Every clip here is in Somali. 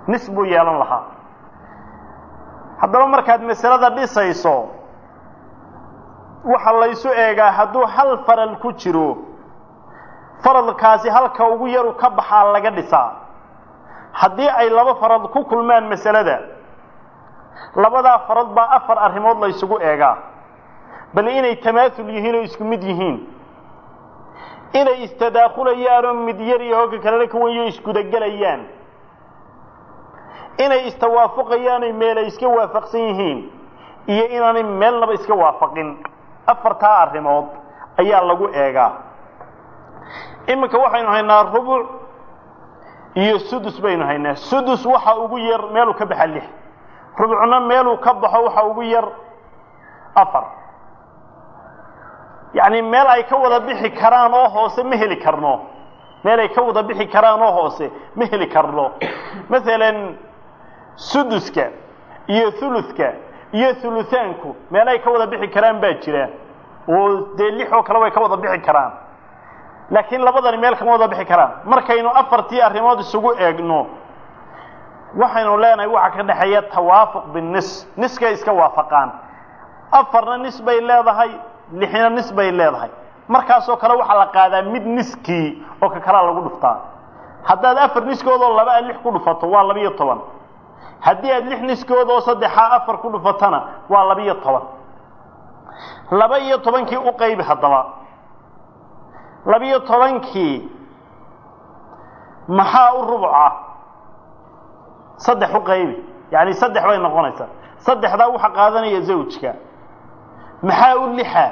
nis buu yeelan lahaa haddaba markaad masalada dhisayso waxa laysu eegaa hadduu hal faral ku jiro faradkaasi halka ugu yaru ka baxaa laga dhisaa haddii ay laba farad ku kulmaan masalada labadaa farad baa afar arrimood la ysugu eegaa bal inay tamaasul yihiin oo isku mid yihiin inay istadaakulayaan oo mid yar iyo hogga kalena ka wenyo isgudagelayaan inay istawaafuqayaan oy meel ay iska waafaqsan yihiin iyo inaanay meelnaba iska waafaqin afartaa arrimood ayaa lagu eegaa iminka waxaynu haynaa rubuc iyo sudus baynu haynaa sudus waxa ugu yar meeluu ka baxa lix rubucna meeluu ka baxo waxa ugu yar afar yacni meel ay ka wada bixi karaan oo hoose ma heli karno meel ay ka wada bixi karaan oo hoose ma heli karno masalan suduska iyo thuluthka iyo thuluthaanku meel ay ka wada bixi karaan baa jira oo dee lix oo kale way ka wada bixi karaan laakiin labadani meel kama wada bixi karaan markaynu afartii arrimood isugu eegno waxaynu leenahay waxa ka dhexeeya tawaafuq binis niskay iska waafaqaan afarna nis bay leedahay lixna nis bay leedahay markaasoo kale waxaa la qaadaa mid niskii oo ka kalaa lagu dhuftaa haddaad afar niskoodoo laba aad lix ku dhufato waa labiyo toban haddii aad lix niskood oo saddexaa afar ku dhufatana waa labiyo toban laba iyo tobankii u qaybi haddaba labiyo tobankii maxaa u rubuca saddex u qaybi yacni saddex bay noqonaysaa saddexdaa waxa qaadanaya zawjka maxaa u lixa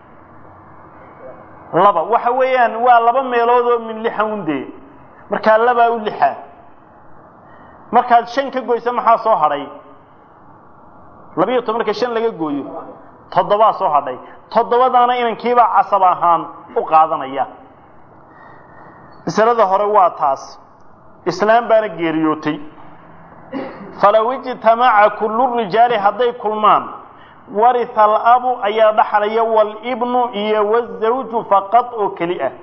laba waxa weeyaan waa laba meelood oo min lixa undee markaa labaa u lixa markaad shan ka goysa maxaa soo hadhay labiyo toban marka shan laga gooyo toddobaa soo hadhay toddobadaana inankiibaa casab ahaan u qaadanaya masalada hore waa taas islaam baana geeriyootay falow ijtamaca kullu rijaali hadday kulmaan warisa alabu ayaa dhaxlaya walibnu iyo wazawju faqad oo keli ah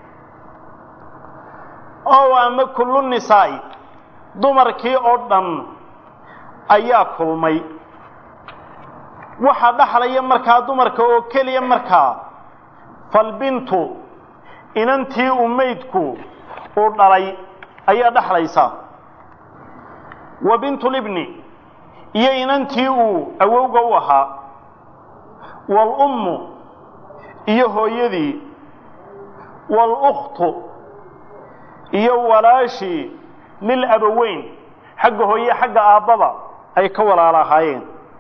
ow ama kullu nisaa'i dumarkii oo dhan ayaa kulmay waxaa dhaxlaya markaa dumarka oo keliya markaa falbintu inantii uu maydku uu dhalay ayaa dhaxlaysa wa bintulibni iyo inantii uu awowga u ahaa waalummu iyo hooyadii waalukhtu iyo walaashii lilabaweyn xagga hooye xagga aabbaba ay ka walaala ahaayeen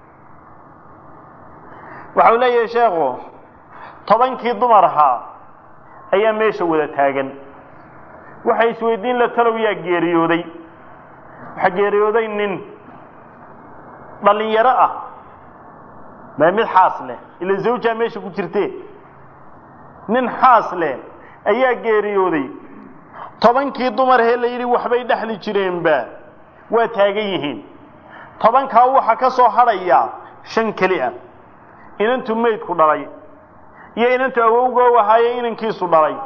waxau leeyahay sheekhu tobankii dumar ahaa ayaa meesha wada taagan waxay isweydiin la talow yaa geeriyooday waxaa geeriyooday nin dhallinyaro ah maa mid xaas leh ila zawjaa meesha ku jirtee nin xaas leh ayaa geeriyooday tobankii dumarhee la yidhi waxbay dhexli jireenba waa taagan yihiin tobankaa waxaa ka soo hadhaya shan keli ah inantu maydku dhalay iyo inantu awowgoo ahaaye inankiisu dhalay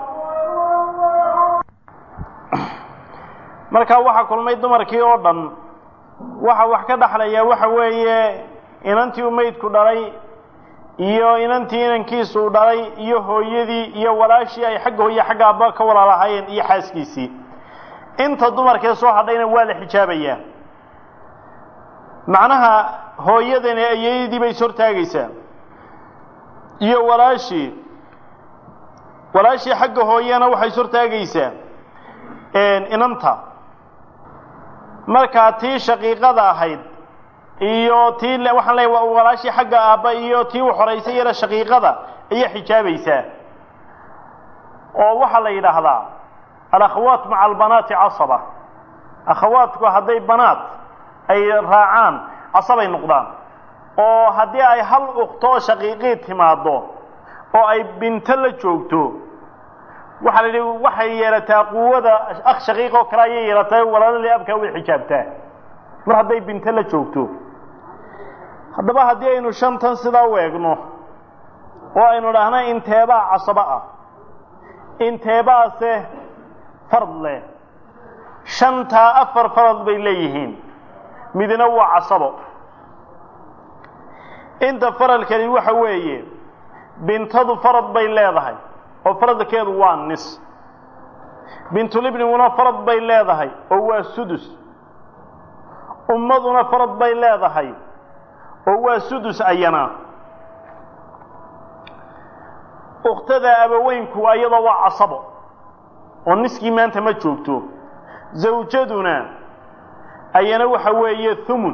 markaa waxaa kulmay dumarkii oo dhan waxa wax ka dhaxlaya waxa weeye inantii uu maydku dhalay iyo inantii inankiisu u dhalay iyo hooyadii iyo walaashii ay xagga hooye xagga abba ka walaalahaayeen iyo xaaskiisii inta dumarkee soo hadhayna waa la xijaabayaa macnaha hooyadani ayadii bay is hortaagaysaa iyo walaashii walaashii xagga hooyena waxay is hortaagaysaa inanta markaa tii shaqiiqada ahayd iyo tii waxaan leeya walaashii xagga aabba iyo tii u horaysay yara shaqiiqada ayaa xijaabaysaa oo waxaa la yidhaahdaa alakhawaat maca albanaati casaba akhawaatku hadday banaat ay raacaan casabay noqdaan oo haddii ay hal uktoo shaqiiqii timaaddo oo ay binto la joogto waxaa la yidhi waxay yeelataa quwada akh shaqiiq oo kale ayay yeelataa walaaladii abkaa way xijaabtaa mar hadday binto la joogto haddaba haddii aynu shantan sidaa u eegno oo aynu dhahna inteebaa casabo ah inteebaase fard leh shantaa afar farad bay leeyihiin midna waa casabo inta faralkani waxa weeye bintadu farad bay leedahay oo faradkeedu waa nis bintulibniguna farad bay leedahay oo waa sudus ummaduna farad bay leedahay oo waa sudus ayana ukhtada abaweynku ayadoo waa casabo oo niskii maanta ma joogto zawjaduna ayana waxa weeye thumun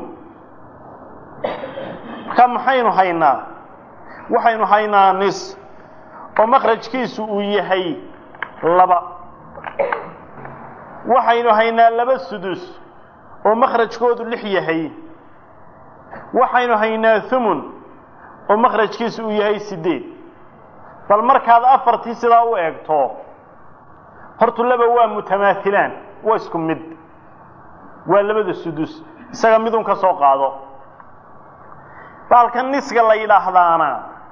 marka maxaynu haynaa waxaynu haynaa nis oo makhrajkiisu uu yahay laba waxaynu haynaa laba sudus oo makhrajkoodu lix yahay waxaynu haynaa thumun oo makhrajkiisu uu yahay siddeed bal markaad afartii sidaa u eegto hortu laba waa mutamaahilaan waa isku mid waa labada sudus isaga midun ka soo qaado baalka nisga la yidhaahdaana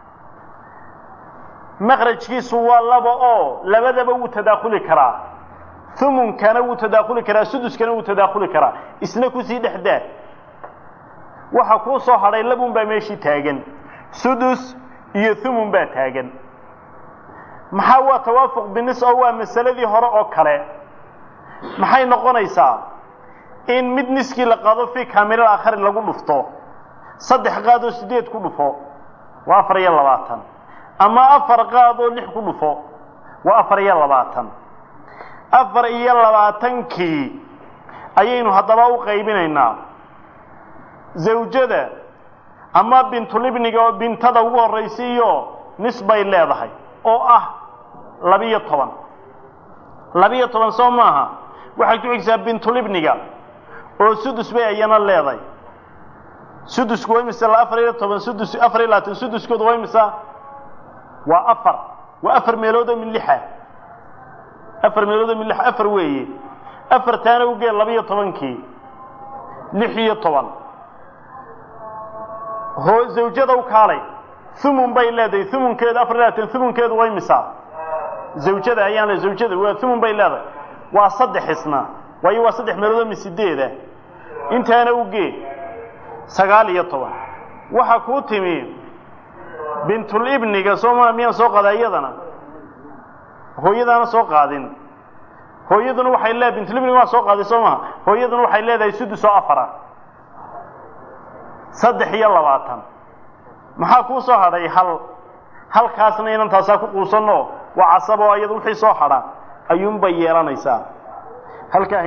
makhrajkiisu waa laba oo labadaba wuu tadaakhuli karaa humunkana wuu tadaakhuli karaa suduskana wuu tadaakhuli karaa isna kusii dhexdaa waxa kuu soo hadhay labun baa meeshii taagan sudus iyo humun baa taagan maxaa waa tawaafuq binis oo waa masaladii hore oo kale maxay noqonaysaa in mid niskii la qaado fii kaamilal aakhari lagu dhufto saddex qaadoo sideed ku dhufo waa afar iyo labaatan ama afar qaadoo lix ku dhufo waa afar iyo labaatan afar iyo labaatankii ayaynu haddaba u qaybinaynaa zawjada ama bintulibniga oo bintada ugu horraysiiyo nis bay leedahay oo ah labiyo toban labiyo toban soo maaha waxay ku xigsaa bintulibniga oo sudus bay ayana leedahay sudusku waa imisa afar iyo toban sudus afar iyo labaatan suduskoodu waa imisa waa afar waa afar meeloodoo min lixa afar meeloodoo min lix afar weeye afartaana ugee labiyo tobankii lix iyo toban hoo zawjada u kaalay humun bay leedahay humunkeedu afar iyo labaatan humunkeedu waa imisa zawjada ayaan le zawjada waa humun bay leedahay waa saddex isna waayo waa saddex meeloodoo min sideeda intaana ugee sagaal iyo toban waxaa kuu timi bintulibniga sooma miyaan soo qaada iyadana hooyadaana soo qaadin hooyaduna waxay leedahay bintulibniga waa soo qaaday soo maha hooyaduna waxay leedahay sudus oo afara saddex iyo labaatan maxaa kuu soo hadhay hal halkaasna inantaasaa ku quusanoo waa casabo iyada wixii soo hadha ayuunbay yeelanaysaa halkaa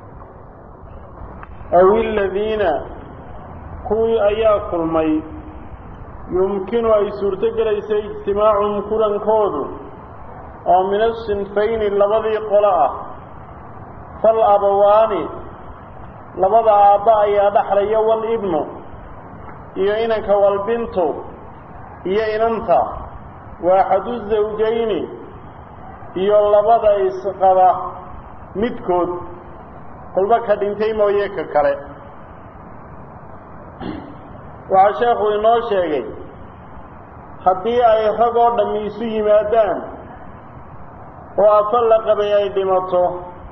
aw iladiina kuwii ayaa kulmay yumkinu ay suurto gelaysa ijtimaacum kulankoodu oo min asinfayni labadii qolo ah fal abawaani labada aabba ayaa dhaxlaya walibnu iyo inanka walbintu iyo inanta waaxadu zawjayni iyo labada isqaba midkood kolba ka dhintay mooye ka kale waxaa sheekhu inoo sheegay haddii ay rag oo dhammi isu yimaadaan oo afar la qabay ay dhimato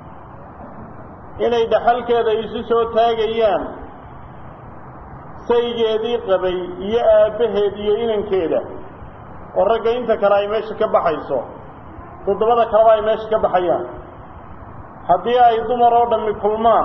inay dhaxalkeeda isu soo taagayaan saygeedii qabay iyo aabbaheed iyo inankeeda oo ragga inta kale ay meesha ka baxayso toddobada kaleba ay meesha ka baxayaan haddii ay dumar oo dhammi kulmaan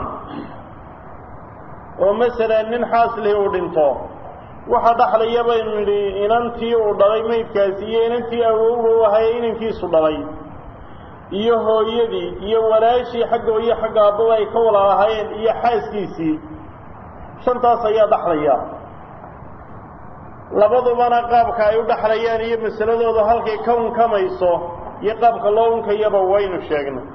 oo masalan nin xaaslihi uu dhinto waxa dhaxlaya baynu nidhi inantii uu dhalay maydkaasi iyo inantii awowga u ahaye inankiisu dhalay iyo hooyadii iyo walaashii xagga iyo xagga aababa ay ka walaalahaayeen iyo xaaskiisii shantaas ayaa dhaxlaya labadubana qaabka ay u dhaxlayaan iyo masaladooda halkay ka unkamayso iyo qaabka loo unkayaba waynu sheegnay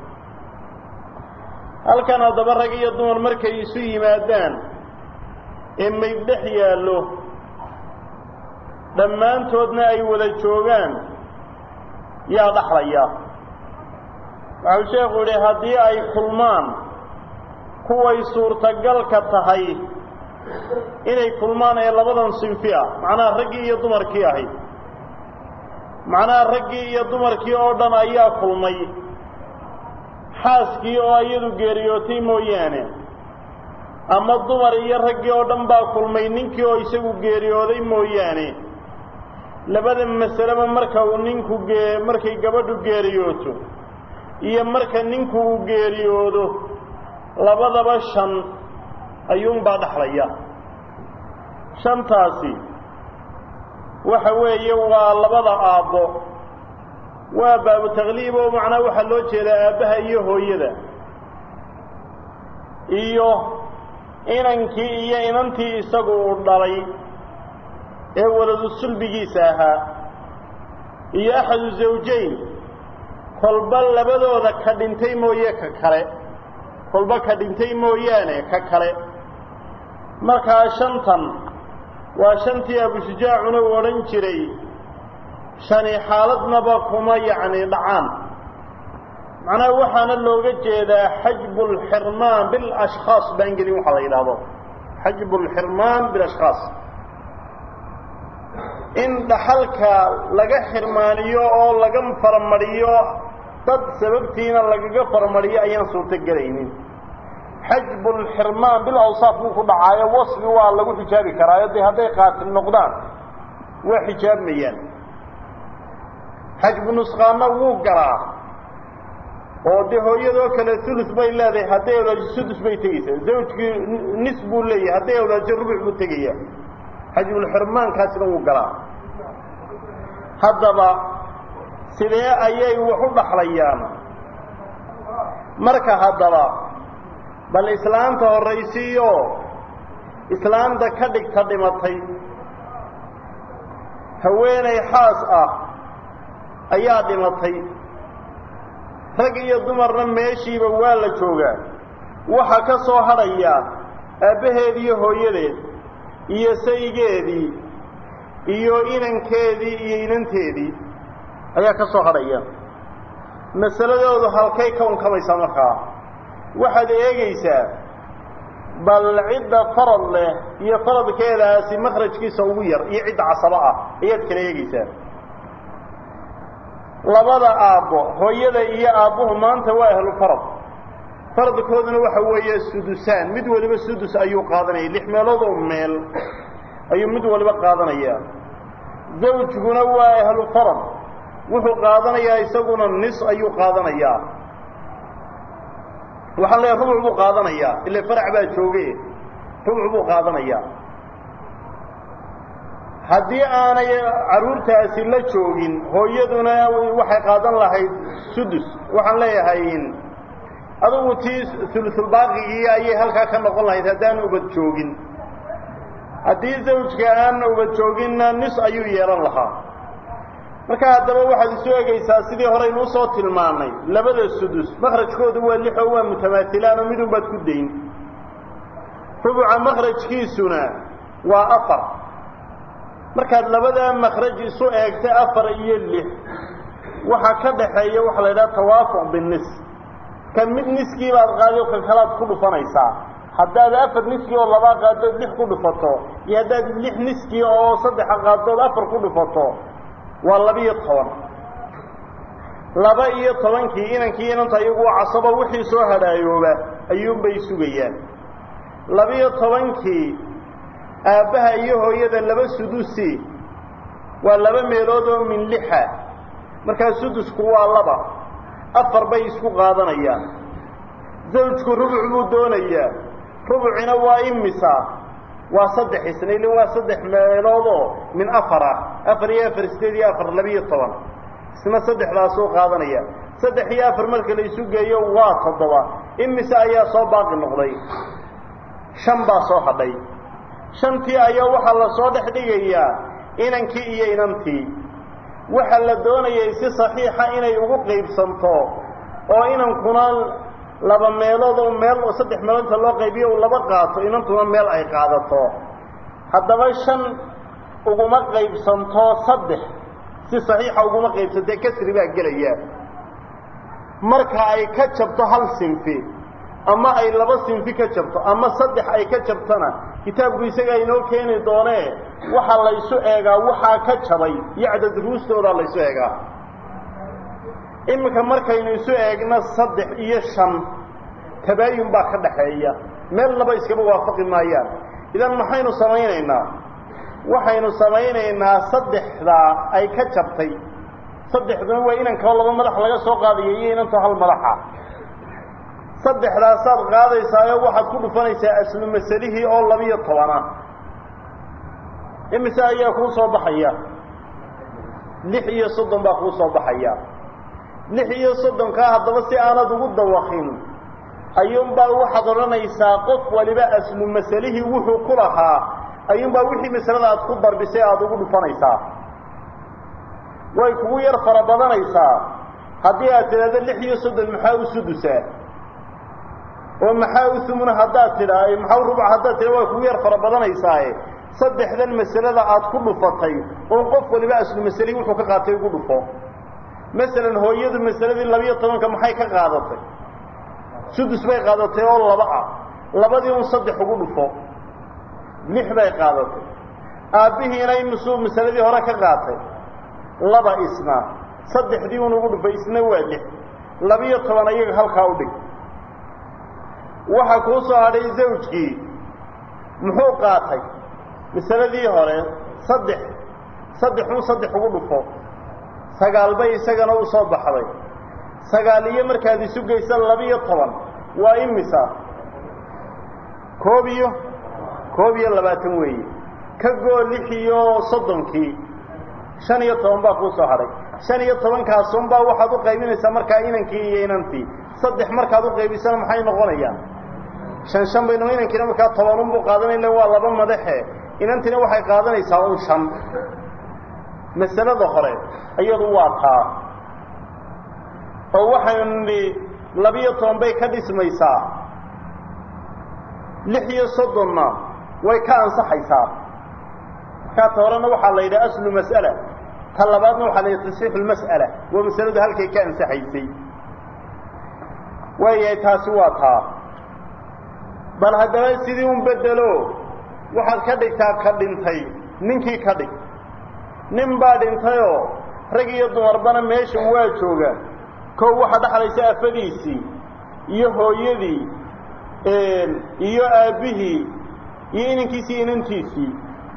halkan haddaba rag iyo dumar markay isu yimaadaan ee mayd dhex yaallo dhammaantoodna ay wada joogaan yaa dhaxlaya waxau sheekhu yidhi haddii ay kulmaan kuway suurtagalka tahay inay kulmaan ee labadan sinfi ah macnaha raggii iyo dumarkii ahayd macnaha raggii iyo dumarkii oo dhan ayaa kulmay xaaskii oo iyadu geeriyootay mooyaane ama dumar iyo raggii oo dhan baa kulmay ninkii oo isagu geeriyooday mooyaane labada masaleba marka uu ninku gee markay gabadhu geeriyooto iyo marka ninku uu geeriyoodo labadaba shan ayuunbaa dhexlaya shantaasi waxa weeye waa labada aabbo waa baabu takliib oo macnaa waxaa loo jeedaa aabbaha iyo hooyada iyo inankii iyo inantii isagu uu dhalay ee waladu sulbigiisa ahaa iyo axadu zawjayn kolba labadooda ka dhintay mooye ka kale kolba ka dhintay mooyaane ka kale markaa shantan waa shantii abusujaacuna uu odhan jiray shani xaaladnaba kuma yacni dhacaan macnaha waxaana looga jeedaa xajbu lxirmaan bilashkhaas baan gelin waxaa la yidhaahdo xajbu lxirmaan bilashkhaas in dhaxalka laga xirmaaniyo oo laga faramariyo dad sababtiina lagaga faramariyo ayaan suurto gelaynin xajbu lxirmaan bil awsaaf buu ku dhacaayo wasfi waa lagu xijaabi karaayo dee hadday qaatil noqdaan waa xijaabmayaan xajbu nusqaanna wuu galaa oo dee hooyadoo kale ulus bay leedahay hadday awlaajo sudus bay tegeysaa zawjkii nis buu leeyahay hadday awlaajo rubuc buu tegaya xajbulxirmaankaasina wuu galaa haddaba sidee ayay wax u dhaxlayaan marka haddaba bal islaanta horraysiiyo islaanta ka dhigta dhimatay haweenay xaas ah ayaa dhimatay rag iyo dumarna meeshiiba waa la joogaa waxaa ka soo hadhaya aabbaheed iyo hooyadeed iyo saygeedii iyo inankeedii iyo inanteedii ayaa ka soo hadhaya masaladoodu halkay ka unkamaysaa markaa waxaad eegaysaa bal cidda farad leh iyo faradkeedaasi makhrajkiisa ugu yar iyo cidda casabo ah ayaad kala eegaysaa labada aabbo hooyada iyo aabbuhu maanta waa ahlu farad faradkooduna waxa weeye sudusaan mid waliba sudus ayuu qaadanaya lix meeloodoo meel ayuu mid waliba qaadanayaa zawjguna waa ahlu farad wuxuu qaadanayaa isaguna nis ayuu qaadanayaa waxaan leeyahay rubuc buu qaadanayaa ile farac baa jooge rubuc buu qaadanayaa haddii aanay carruurtaasi la joogin hooyaduna waxay qaadan lahayd sudus waxaan leeyahay adugu tii sulusulbaaqigii ayay halkaa ka noqon lahayd haddaan ubad joogin haddii zawjka aan ubad jooginna nis ayuu yeelan lahaa marka haddaba waxaad isu egaysaa sidii horeynu usoo tilmaannay labada sudus makhrajkoodu waa lix oo waa mutamaatilaan oo midun baad ku dayn rubuca makhrajkiisuna waa afar markaad labadaa makhraj isu eegta afar iyo lix waxaa ka dhaxeeya waxaa la yidhaha tawaafuq binis kan mid niskii baad qaadi oo kan kalaad ku dhufanaysaa haddaad afar niskii oo labaa qaadood lix ku dhufato iyo haddaad lix niskii oo saddexa qaadood afar ku dhufato waa laba-iyo toban laba iyo tobankii inankii inanta iyagu waa casabo wixii soo hadhaayooba ayuunbay sugayaan laba-iyo tobankii aabbaha iyo hooyada laba sudusi waa laba meelood oo min lixa markaa sudusku waa laba afar bay isku qaadanayaan zawjku rubuc buu doonayaa rubucina waa imisa waa saddex isna ilin waa saddex meeloodoo min afar ah afar iyo afar sideed iyo afar labiiyo toban isna saddexdaasuu qaadanaya saddex iyo afar marka la isu geeyo waa toddoba imise ayaa soo baaqi noqday shan baa soo hadhay shantii ayaa waxaa la soo dhex dhigayaa inankii iyo inantii waxaa la doonayay si saxiixa inay ugu qaybsanto oo inankuna laba meelood oo meel oo saddex meelood inta loo qaybiyo uu laba qaato inantuna meel ay qaadato haddaba shan uguma qaybsanto saddex si saxiixa uguma qaybsantee kasri baa gelaya marka ay ka jabto hal sinfi ama ay laba sinfi ka jabto ama saddex ay ka jabtona kitaabku isagaa inoo keeni doonee waxaa laysu eegaa waxaa ka jabay iyo cadad ruustoodaa laysu eegaa iminka markaynu isu eegno saddex iyo shan tabaayun baa ka dhaxeeya meel laba iskaba waafaqi maayaan idan maxaynu samaynaynaa waxaynu samaynaynaa saddexdaa ay ka jabtay saddexduna waa inankao laba madax laga soo qaadayo iyo inantoo hal madaxa saddexdaasaad qaadaysaayo waxaad ku dhufanaysaa aslu masalihii oo labiyo tobana imise ayaa kuu soo baxaya lix iyo soddon baa kuu soo baxaya lix iyo soddonkaa haddaba si aanad ugu dawakin ayuunbaa waxaad odhanaysaa qof waliba aslu masalihii wuxuu ku lahaa ayuunbaa wixii masalada aad ku darbisay aada ugu dhufanaysaa way kugu yar fara badanaysaa haddii aad tidhaahdo lix iyo soddon maxaa u sudusaa oo maxaa u humuna haddaad tidhaa maxaa u rubuc haddaad tidha way kugu yar fara badanaysaaye saddexdan masalada aad ku dhufatay oo qof waliba aslu masalihii wuxuu ka qaatay ugu dhufo masalan hooyadu masaladii labiyo tobanka maxay ka qaadatay sudus bay qaadatay oo laba ah labadii un saddex ugu dhufo lix bay qaadatay aabbihiina imisuu masaladii hore ka qaatay laba isna saddexdii un ugu dhufay isna waa lix labiyo toban ayaga halkaa u dhig waxaa kuu soo hadhay zawjkii muxuu qaatay masaladii hore saddex saddex un saddex ugu dhufo sagaal bay isagana u soo baxday sagaal iyo markaad isu geysa labiyo toban waa imisa koob iyo koob iyo labaatan weeye ka goo lix iyo soddonkii shan iyo toban baa kuu soo hadhay shan iyo tobankaasunbaa waxaad u qaybinaysaa markaa inankii iyo inantii saddex markaad u qaybisana maxay noqonayaan shan shan bayno inankiina markaa tobanunbuu qaadanayla waa laba madaxe inantiina waxay qaadanaysaa un shan masalada hore iyadu waa taa oo waxaynu nidhi labiyo toban bay ka dhismaysaa lix iyo soddonna way ka ansaxaysaa markaa ta horena waxaa la yidhaha aslu mas'ala ta labaadna waxaa la yidhaha tasxiixu lmas'ala waa masaladu halkay ka ansaxaysay waayahay taasi waa taa bal haddaba sidii un bedelo waxaad ka dhigtaa ka dhintay ninkii ka dhig nin baa dhintayoo rag iyo dumarbana meeshan waa jooga kow waxaa dhexlaysa afadiisii iyo hooyadii iyo aabbihii iyo inankiisii inantiisii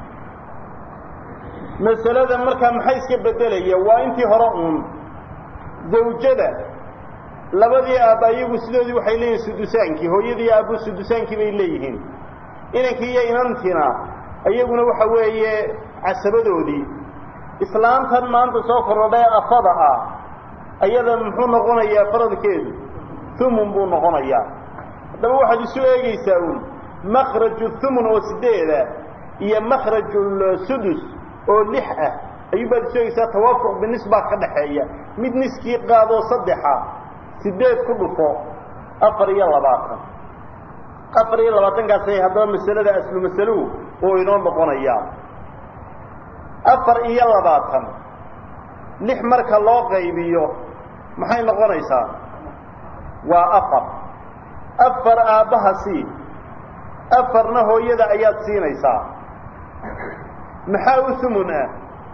masalada markaa maxay iska beddelaya waa intii hore uun zawjada labadii aabba iyagu sidoodii waxay leeyihin sudusaankii hooyadii aabbu sudusaankii bay leeyihiin inankii iyo inantiina iyaguna waxa weeye casabadoodii islaantan maanta soo kordhay afada ah ayada muxuu noqonayaa faradkeedu thumun buu noqonayaa haddaba waxaad isu eegaysaa uun makraju thumun oo sideeda iyo makrajulsudus oo lix ah ayuubaad isu eegaysaa tawaafuq binisbaa ka dhaxeeya mid niskii qaadoo saddexa sideed ku dhufo afar iyo labaatan afar iyo labaatankaasay haddaba masalada aslu masaluhu oo inoo noqonayaa afar iyo labaatan lix marka loo qaybiyo maxay noqonaysaa waa afar afar aabbaha sii afarna hooyada ayaad siinaysaa maxaa u humun ah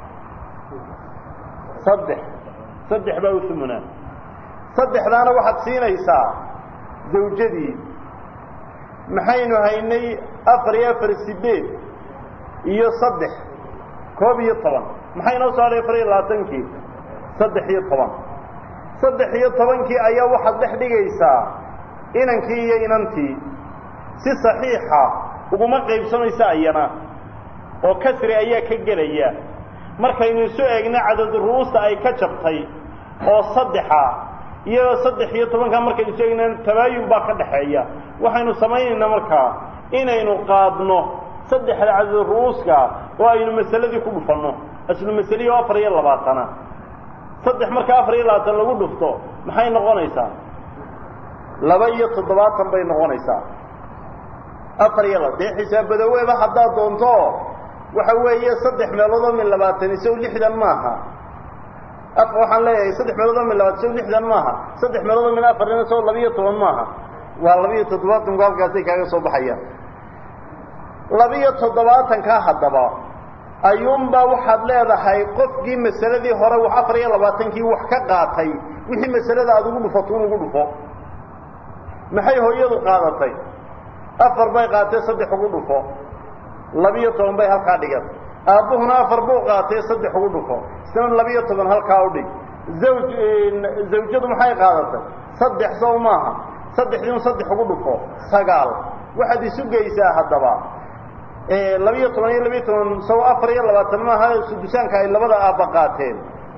saddex saddex baa u humun ah saddexdaana waxaad siinaysaa zawjadii maxaynu haynay afar iyo afar sideed iyo saddex koob iyo toban maxay noo soo hadhay afar iyo labaatankii saddex iyo toban saddex iyo tobankii ayaa waxaad dhex dhigaysaa inankii iyo inantii si saxiixa uguma qaybsamaysa ayana oo kasri ayaa ka gelaya markaynu isu eegna cadadu ru'uusta ay ka jabtay oo saddexa iyadoo saddex iyo tobankaa markaynu isu eegna tabaayun baa ka dhaxeeya waxaynu samaynaynaa markaa inaynu qaadno saddexda cadadu ru'uuska oo aynu masaladii ku dhufanno aslu masalihii oo afar iyo labaatana saddex marka afar iyo labaatan lagu dhufto maxay noqonaysaa laba iyo toddobaatan bay noqonaysaa afar iyo laba dee xisaabadaweba haddaad doonto waxa weeye saddex meelood oo min labaatan isaw lixdan maaha waxaan leeyahay saddex meelood oo min labaatan isaw lixdan maaha saddex meelood oo min afarina isaw labiyo toban maaha waa labiyo toddobaatanku halkaasay kaaga soo baxayaan labiyo toddobaatankaa haddaba ayuunbaa waxaad leedahay qofkii masaladii hore wax afar iyo labaatankii wax ka qaatay wixii masalada aada ugu dhufato un ugu dhufo maxay hooyadu qaadatay afar bay qaatee saddex ugu dhufo labiyo toban bay halkaa dhigatay aabbuhuna afar buu qaatee saddex ugu dhufo isna labiyo toban halkaa u dhig zawj zawjadu maxay qaadatay saddex sow maaha saddexdii un saddex ugu dhufo sagaal waxaad isu geysaa haddaba labiyo toban iyo labiyo toban sow afar iyo labaatan maaha sudusaanka ay labada aabba qaateen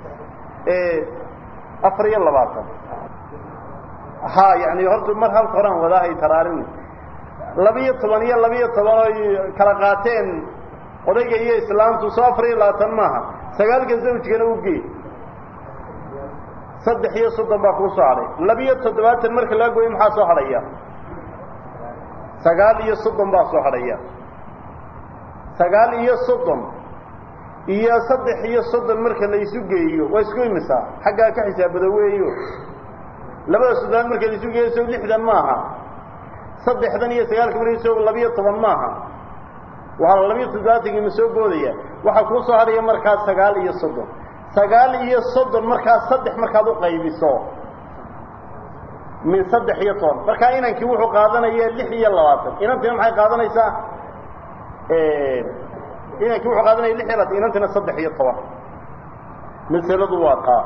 afar iyo labaatan ha yani horta mar halka horaan wadaahay taraarin labiyo toban iyo labiyo toban oy kala qaateen odayga iyo islaamtu soo afar iyo labaatan maaha sagaalka zawjkana ugee saddex iyo soddon baa kuu soo hadhay labiyo toddobaatan marka laga gooyo maxaa soo hadhaya sagaal iyo soddon baa soo hadhaya sagaal iyo soddon iyo saddex iyo soddon marka la isu geeyo waa isku imisaa xaggaa ka xisaabada weeyo labada soddonaad marka la isu geeyo so lixdan maaha saddexdan iyo sagaalka marka so labiyo toban maaha waa labiyo toddobaatankii ma soo boodaya waxaa kuu soo hadhaya markaas sagaal iyo soddon sagaal iyo soddon markaas saddex markaad u qaybiso min saddex iyo toban markaa inankii wuxuu qaadanaya lix iyo labaatan inantina maxay qaadanaysaa inankii wuxuu qaadanaya lix iyo labaatan inantina saddex iyo toban masaladu waa taa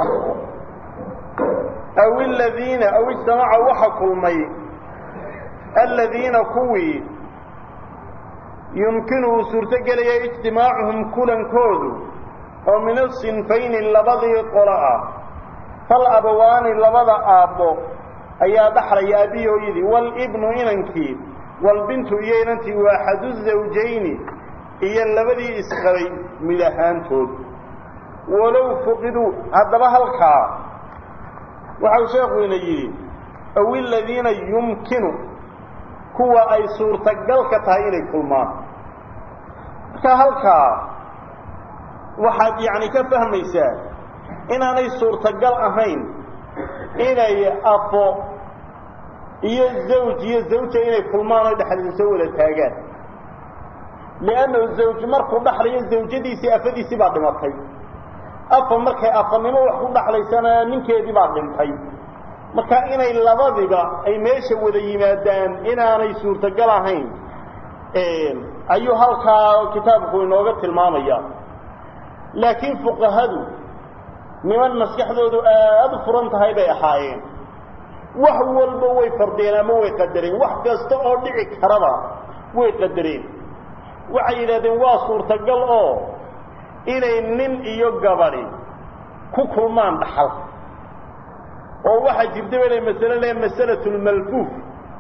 aw aladiina aw ijtamaca waxa kulmay aladiina kuwii yumkinu uu suurto gelaya ijtimaacuhum kulankoodu oo min asinfayni labadii qolo ah fal abawaani labada aabbo ayaa dhaxlaya aabbihi hooyadii walibnu inankii walbintu iyo inantii waaxadu zawjayni iyo labadii isqabay mid ahaantood walow fuqiduu haddaba halkaa waxau sheekuyna yidhi aw iladiina yumkinu kuwa ay suurtagalka tahay inay kulmaan marka halkaa waxaad yacni ka fahmaysaa inaanay suurtagal ahayn inay afo iyo zawj iyo zawja inay kulmaan oo dhexdiisa soo wada taagaan liannahu zawj markuu dhaxlayo zawjadiisii afadiisii baa dhimatay afa markay afanimo wax ku dhaxlaysana ninkeedii baa dhintay marka inay labadiba ay meesha wada yimaadaan inaanay suurtagal ahayn ayuu halkaa kitaabku inooga tilmaamaya laakiin fuqahadu niman maskaxdoodu aada u furan tahay bay ahaayeen wax walba way fardeen ama way qadareen wax kasta oo dhici karaba way qadareen waxay yidhahdeen waa suurtagal oo inay nin iyo gabadhi ku kulmaan dhaxal oo waxaa jirta bay masale le masalatulmalfuuf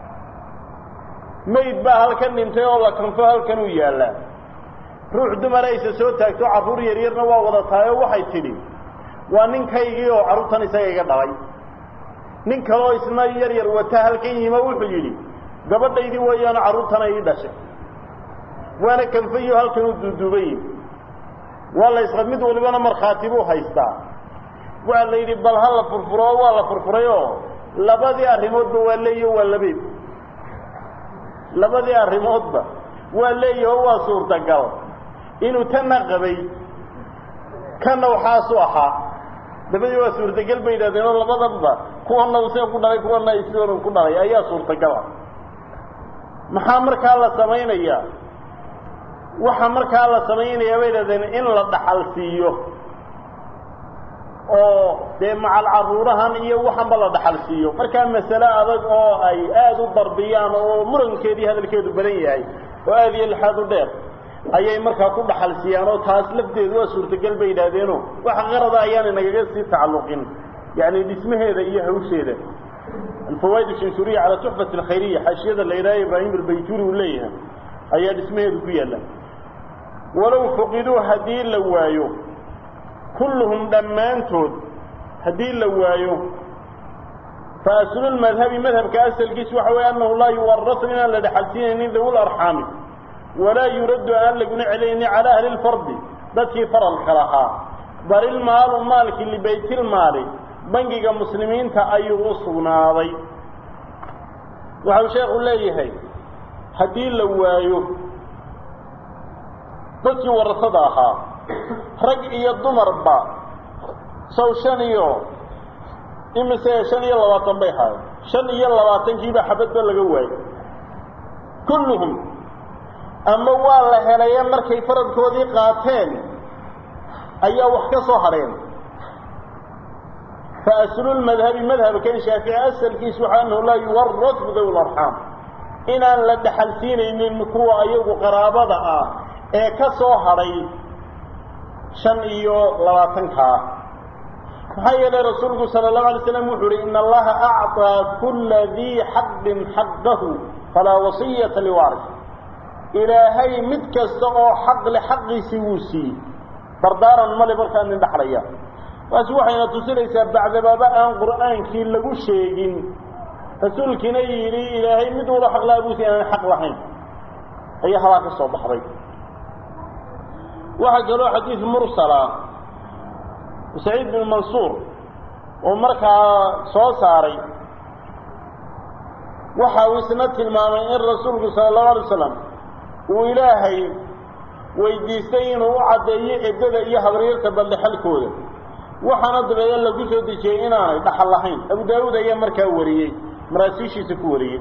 mayd baa halkan dhintay oo la kanfo halkan uu yaallaa ruux dumara aysa soo taagto carruur yaryarna waa wada tahay oo waxay tidhi waa ninkaygii oo carruurtan isaga iga dhalay nin kaloo isna yar yar wata halkan yima wuxuu yidhi gabadhaydii weeyaano carruurtana ii dhashay waana kanfayo halkan uu duuduuban yihi waa la isqa mid walibana markhaati buu haystaa waa la yidhi bal ha la furfuro oo waa la furfuray oo labadii arrimoodba waa leeyaho waa labeed labadii arrimoodba waa leeyaho waa suurtagal inuu tanna qabay kanna waxaasu ahaa dabadii waa suurtagal bay yidhahdeen oo labadanba kuwana u sida ku dhalay kuwana sidan ku dhalay ayaa suurtagala maxaa markaa la samaynayaa waxa markaa la samaynayaa bay yidhahdeen in la dhaxal siiyo oo dee macal carruurahan iyo waxanba la dhaxal siiyo markaa masale adag oo ay aada u darbiyaan oo murankeedii hadalkeedu badan yahay oo aada iyo lixaad u dheer ayay markaa ku dhaxal siiyaan oo taas lafteedu waa suurtagal bay yidhahdeeno wax qarada ayaana nagaga sii tacalluqin yani dhismaheeda iyo hawsheeda alfawaaid shanshuriya calaa tuxfat alkhayriya xaashiyada la yidhaha ibraahim albayturi uu leeyahay ayaa dhismaheedu ku yaalla walow fuqiduu haddii la waayo kulluhum dhammaantood haddii la waayo fa aslulmadhabi madhabka asalkiisu waxa weeye annahu laa yuwarasu inaan la dhexalsiinaynin dawi arxaami walaa yuraddu aan laguna celinaynin calaa ahli lfardi dadkii faralka lahaa bal ilmaalu maalkii libaytilmaali bangiga muslimiinta ayuu u sugnaaday waxau sheekhu leeyahay haddii la waayo dadkii warasada ahaa rag iyo dumarba sow shan iyo imise shan iyo labaatan bay ahaayeen shan iyo labaatankiiba xabadba laga waayey kulluhum ama waa la helaye markay faradkoodii qaateen ayaa wax ka soo hadheen fa aslulmadhabi madhabkan shaafici asalkiisu waxaa anahu laa yuwaras bidawi larxaam inaan la dhaxalsiinaynin kuwa ayagu qaraabada ah ee ka soo hadhay shan iyo labaatankaa maxaa yeelay rasuulku sala allahu alay slam wuxuu uhi ina allaha acطaa kulla dii xaqin xaqahu falaa wasiyata liwaaris ilaahay mid kasta oo xaq le xaqiisii wuu siiyey dardaaran male markaa nin dhaxlaya taasi waxayna tusinaysaa bacdabaaba aan qur'aankii lagu sheegin rasuulkiina yidhi ilaahay mid walo xaq laha buusi inaan xaq lahayn ayaa halaa ka soo baxday waxaa kaloo xadiid mursala saciid bin mansuur oo markaa soo saaray waxa uu isna tilmaamay in rasuulku sala allahu alay slam uu ilaahay weydiistay inuu u caddeeyo eddada iyo habaryarta baldhexalkooda waxaana dabeeda lagu soo dejiyey inaanay dhaxal lahayn abu daawuud ayaa markaa wariyey maraasiishiisa ku wariyey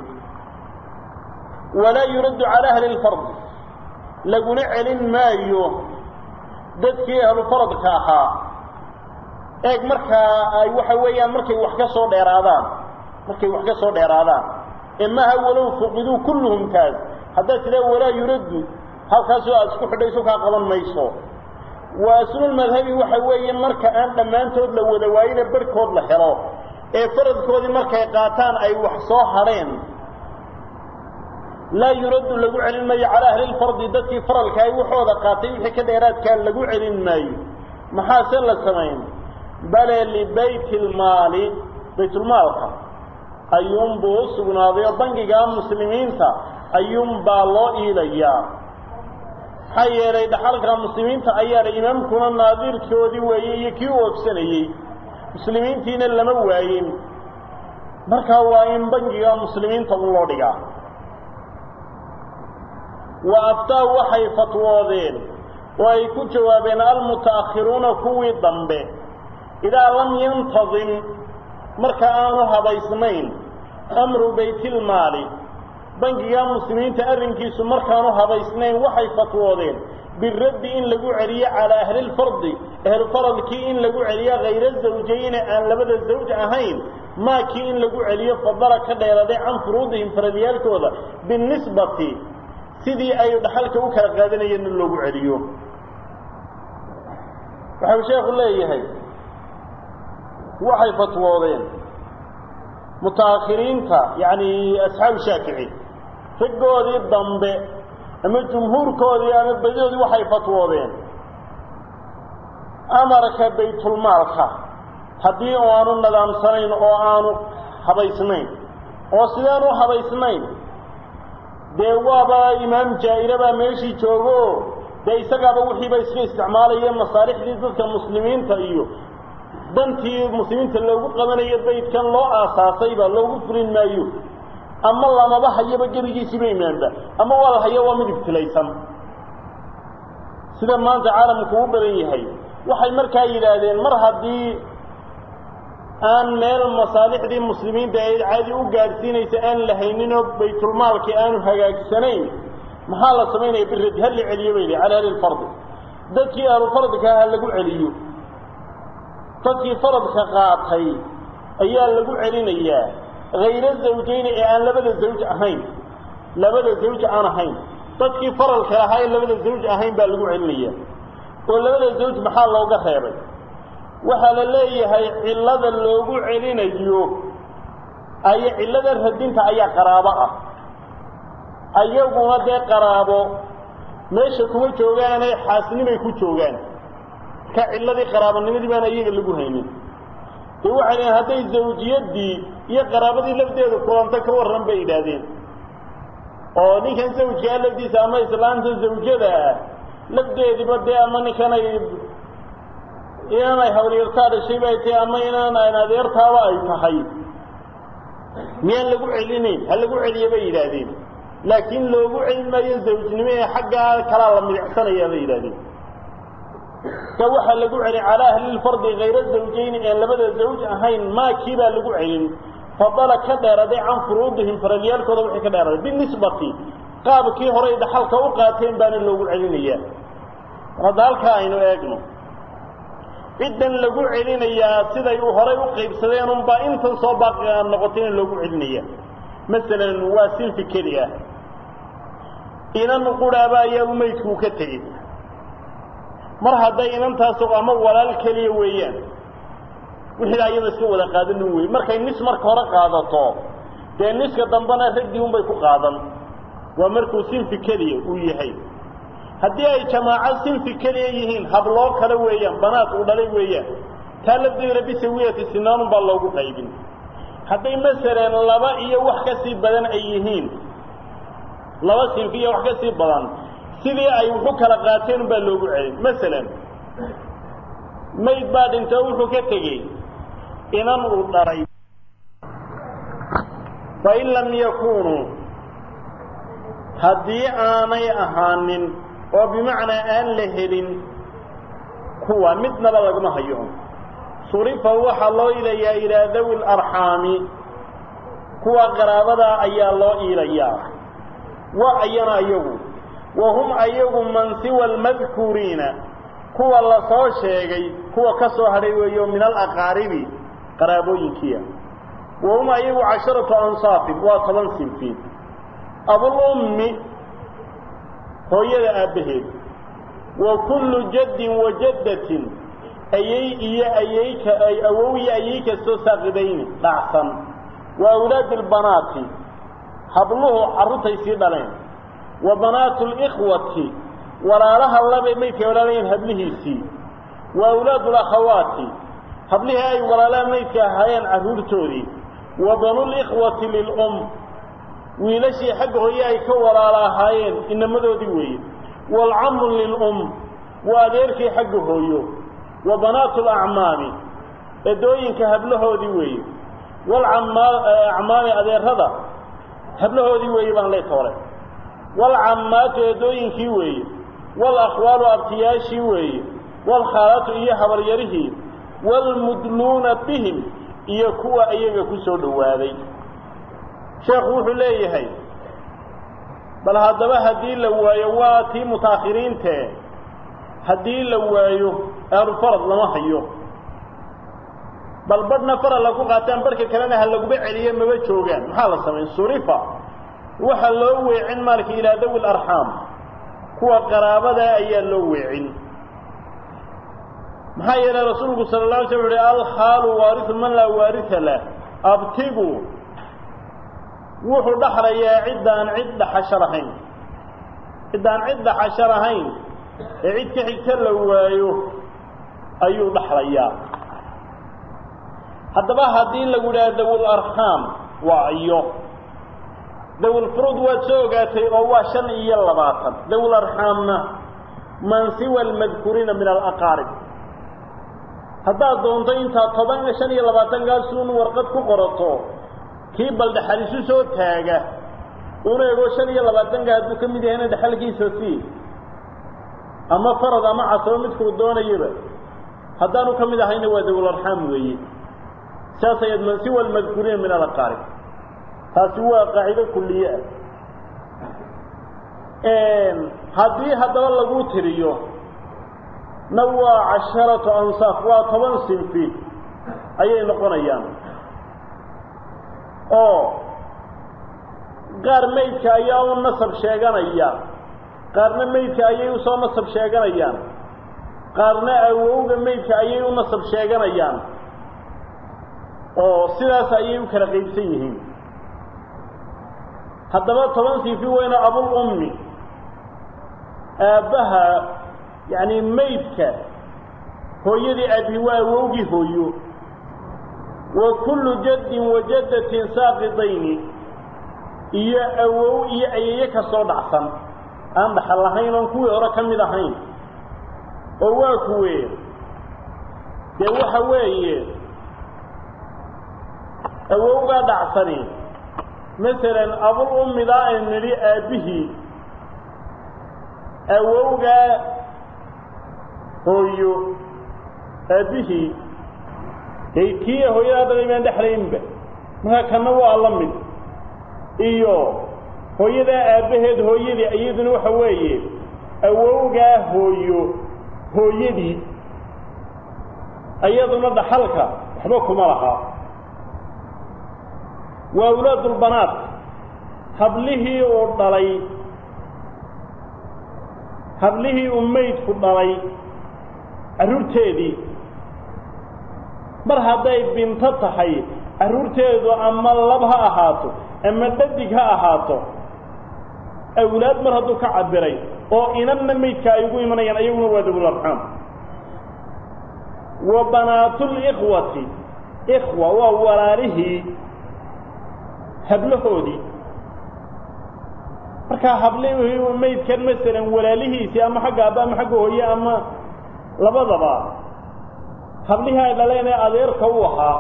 walaa yuraddu calaa ahli lfardi laguna celin maayo dadkii ahlufaradka ahaa eeg markaa ay waxa weeyaan markay wax ka soo dheeraadaan markay wax ka soo dheeraadaan ee maaha walow fuqiduu kulluhum taas haddaad tidaa walaa yuraddu halkaasoo aad isku xidhayso kaa qaban mayso waa aslulmadhabi waxa weeye marka aan dhammaantood la wada waayina barhkood la helo ee faradkoodii markay qaataan ay wax soo hadheen laa yuraddu lagu celin maayo calaa ahli lfardi dadkii faralka ay waxooda qaatay wixii ka dheeraadkaa lagu celin maayo maxaase la samayn bale libayti lmaali baytulmaalka ayuunbuu u sugnaaday oo bangiga muslimiinta ayuunbaa loo iilayaa maxaa yeelay dhaxalka muslimiinta ayaana imaamkuna naadirkoodii weeye iyo kii u ogsanayey muslimiintiina lama waayin markaa waa in bangiga muslimiinta un loo dhigaa wa aftaa waxay fatwoodeen oo ay ku jawaabeen almuta'akhiruuna kuwii dambe idaa lam yantadim marka aanu habaysnayn amru baytilmaali bangiga muslimiinta arrinkiisu markaanu habaysnayn waxay fatwoodeen biraddi in lagu celiyo calaa ahlilfardi ahlufaradkii in lagu celiyo hayra zawjayni aan labada zawj ahayn maakii in lagu celiyo fadala ka dheeraday can furuudihim faradyaalkooda binisbati sidii ay dhaxalka u kala qaadanayeen in loogu celiyo waxau sheekhu leeyahay waxay fatwoodeen mutaakhiriinta yacni asxaabu shaafici raggoodii dambe ama jumhuurkoodii ama badidoodii waxay fatwoodeen amarka baytulmaalka haddii oo aanu nadaamsanayn oo aanu habaysnayn oo sidaan u habaysnayn dee waaba imaam jaa'ire baa meeshii joogo dee isagaaba wixiiba iska isticmaalaya masaalixdii dadka muslimiinta iyo dantii muslimiinta loogu qabanayo baydkan loo aasaasayba loogu fulin maayo ama lamaba hayaba gebigiisiiba imaanba ama waa la hayo waa mid ibtilaysan sida maanta caalamku u badan yahay waxay markaa yidhaahdeen mar haddii aan meel masaalixdii muslimiinta ee caadi u gaadhsiinaysa aan la hayninoo baytulmaalkii aanu hagaagsanayn maxaa la samaynaya biradi ha la celiyo bay li cala ahli lfardi dadkii ahlufardka ha lagu celiyo dadkii faradka qaatay ayaa lagu celinayaa hayra zawjayni ee aan labada zawj ahayn labada zawj aan ahayn dadkii faralka lahaa ee labada zawj ahayn baa lagu celinaya oo labada zawj maxaa looga reebay waxaa la leeyahay cillada loogu celinayo ay cillada radinta ayaa qaraabo ah ayaguna dee qaraabo meesha kuma joogaanee xaasnimay ku joogaan ka cilladii qaraabanimadii baan iyaga lagu haynin dee waxay dhaheen hadday zawjiyaddii iyo qaraabadii lafdeedu kulanta ka warran bay yidhaahdeen oo ninkan zawjkaa lafdiisa ama islaanta zawjada ah lafdeediba dee ama ninkanay inaanay hawlyartaa dhashay bay tahay ama inaan adeertaaba ay tahay miyaan lagu celinayn ha lagu celiyo bay yidhaahdeen laakiin loogu celin maayo zawjnimo ee xaggaa kalaa la midicsanaya bay yidhahdeen ka waxaa lagu celin calaa ahlilfardi kayra zawjayni ee labada zawj ahayn maakii baa lagu celin fadala ka dheeraday can furuudihim faradyaalkooda wixii ka dheeraday binisbati qaabkii horay dhaxalka u qaateen baana loogu celinayaa hadda halkaa aynu eegno ciddan lagu celinayaa siday u horay u qaybsadeen unbaa intan soo baaqi noqotayna loogu celinaya masalan waa sinfi keli ah inan quraaba ayaa umaydkuu ka tegey mar hadday inantaas ama walaal keliya weeyaan wixii ayada iska wada qaadanin wey markay nis marka hore qaadato dee niska dambena raggii unbay ku qaadan waa markuu sinfi keliya uu yahay haddii ay jamaaco sinfi keliya yihiin habloo kale weeyaan banaad uu dhalay weeyaan taa lafdeeda bisawiyati sinaanun baa loogu qaybin hadday masalan laba iyo wax ka sii badan ay yihiin laba sinfi iyo wax ka sii badan sidii ay wuxu kala qaateen baa loogu celin masalan mayd baa dhintay oo wuxuu ka tegey inan uu dhalay fain lam yakunuu haddii aanay ahaanin oo bimacnaa aan la helin kuwa midnaba laguma hayo surifa waxaa loo ilayaa ilaa dawi larxaami kuwa qaraabadaa ayaa loo iilayaa wa ayana ayagu wa hum ayagu man siwa almadkuuriina kuwa la soo sheegay kuwa ka soo hadhay weeyo min alaqaaribi qaraabooyinkiia wa hum ayagu casharatu ansaafin waa toban sinfiin abulummi hooyada aabbaheed wa kullu jaddin wa jaddatin ayay iyo ayayka ay awow iyo ayay kastoo saaqidayni dhacsan wa awlaadi albanaati habluhu carruurtay sii dhaleen wa banaatu likhwati walaalaha labay maydkay walaalayeen hablihiisii wa awlaadu lakhawaati hablihii ay walaalaha maydka ahaayeen carruurtoodii wa banulikhwati lilum wiilashii xagga hooye ay ka walaala ahaayeen inamadoodii weeye waalcamu lilum waa adeerkii xagga hooyo wa banaatu lacmaami edooyinka hablahoodii weeye walacmaami adeerada hablahoodii weeye baan lee toole waalcammaatu edooyinkii weeye walakhwaalu abtiyaashii weeye waalkhaalatu iyo habaryarihii waalmudluuna bihim iyo kuwa iyaga ku soo dhowaaday sheekhu wuxuu leeyahay bal haddaba haddii la waayo waa tii mutaakhiriintee haddii la waayo aalufarad lama hayo bal badhna farad lagu qaataan barhka kalena ha laguba celiye maba joogaan maxaa la samayn surifa waxaa loo weecin maalka ilaa dawi larxaam kuwa qaraabadaa ayaa loo weecin maxaa yeelay rasuulku sala la alay slam uhi alkhaalu waariu man laa waarisa lah abtigu wuxuu dhaxlayaa ciddaan cid dhaxasho lahayn ciddaan cid dhaxasho lahayn ee cid ka xigta la waayo ayuu dhaxlayaa haddaba haddii lagu idhaha dawularxaam waa iyo dawulfuruud waad soo ogaatay oo waa shan iyo labaatan dawularxaamna man siwa almadkuuriina min alaqaarib haddaad doonto intaa toban shan iyo labaatankaasuun warqad ku qorato kii bal dhaxalisu soo taaga una ego shan iyo labaatanka hadduu ka mid yahayna dhaxalkiisa sii ama farad ama casabo midkuu doonayaba haddaanu ka mid ahayna waa dawularxaam weeye saas ayaad man siwa almadkuuriina min alaqaarib taasi waa qaacido kulliye ah haddii haddaba lagu tiriyo na waa casharatu ansaaf waa toban sinfi ayay noqonayaan oo qaar maydka ayaa u nasab sheeganaya qaarna maydka ayay usoo nasab sheeganayaan qaarna awowga maydka ayay u nasab sheeganayaan oo sidaas ayay u kala qaybsan yihiin haddaba toban sinfi weyna abul ummi aabbaha yacni maydka hooyadii aabihi waa awowgii hooyo wa kullu jaddin wa jaddatin saaqidayni iyo awow iyo ayeeye kastoo dhacsan aan dhaxal lahayn oon kuwii hore ka mid ahayn oo waa kuwee dee waxa weeye awowgaa dhacsani masalan abul ummidaa aynu nidhi aabbihii awowgaa hooyo aabbihii dee kii hooyadaa dhalay baan dhexlaynba markaa kanna waa la mid iyo hooyadaa aabbaheed hooyadii iyaduna waxa weeye awowgaa hooyo hooyadii iyaduna dhaxalka waxba kuma lahaa waa awlaadulbanaat hablihii uu dhalay hablihii uu maydku dhalay carruurteedii mar hadday binto tahay carruurteedu ama lab ha ahaato ama dhadig ha ahaato awlaad mar hadduu ka cabiray oo inanna maydka ay ugu imanayaan ayaguna waa dawlarxaam wa banaatulikhwati ikhwa waa walaalihii hablahoodii markaa hablihii maydkan masalan walaalihiisii ama xagga aaba ama xagga hooye ama labadaba hablihii ay dhaleen ee adeerka u ahaa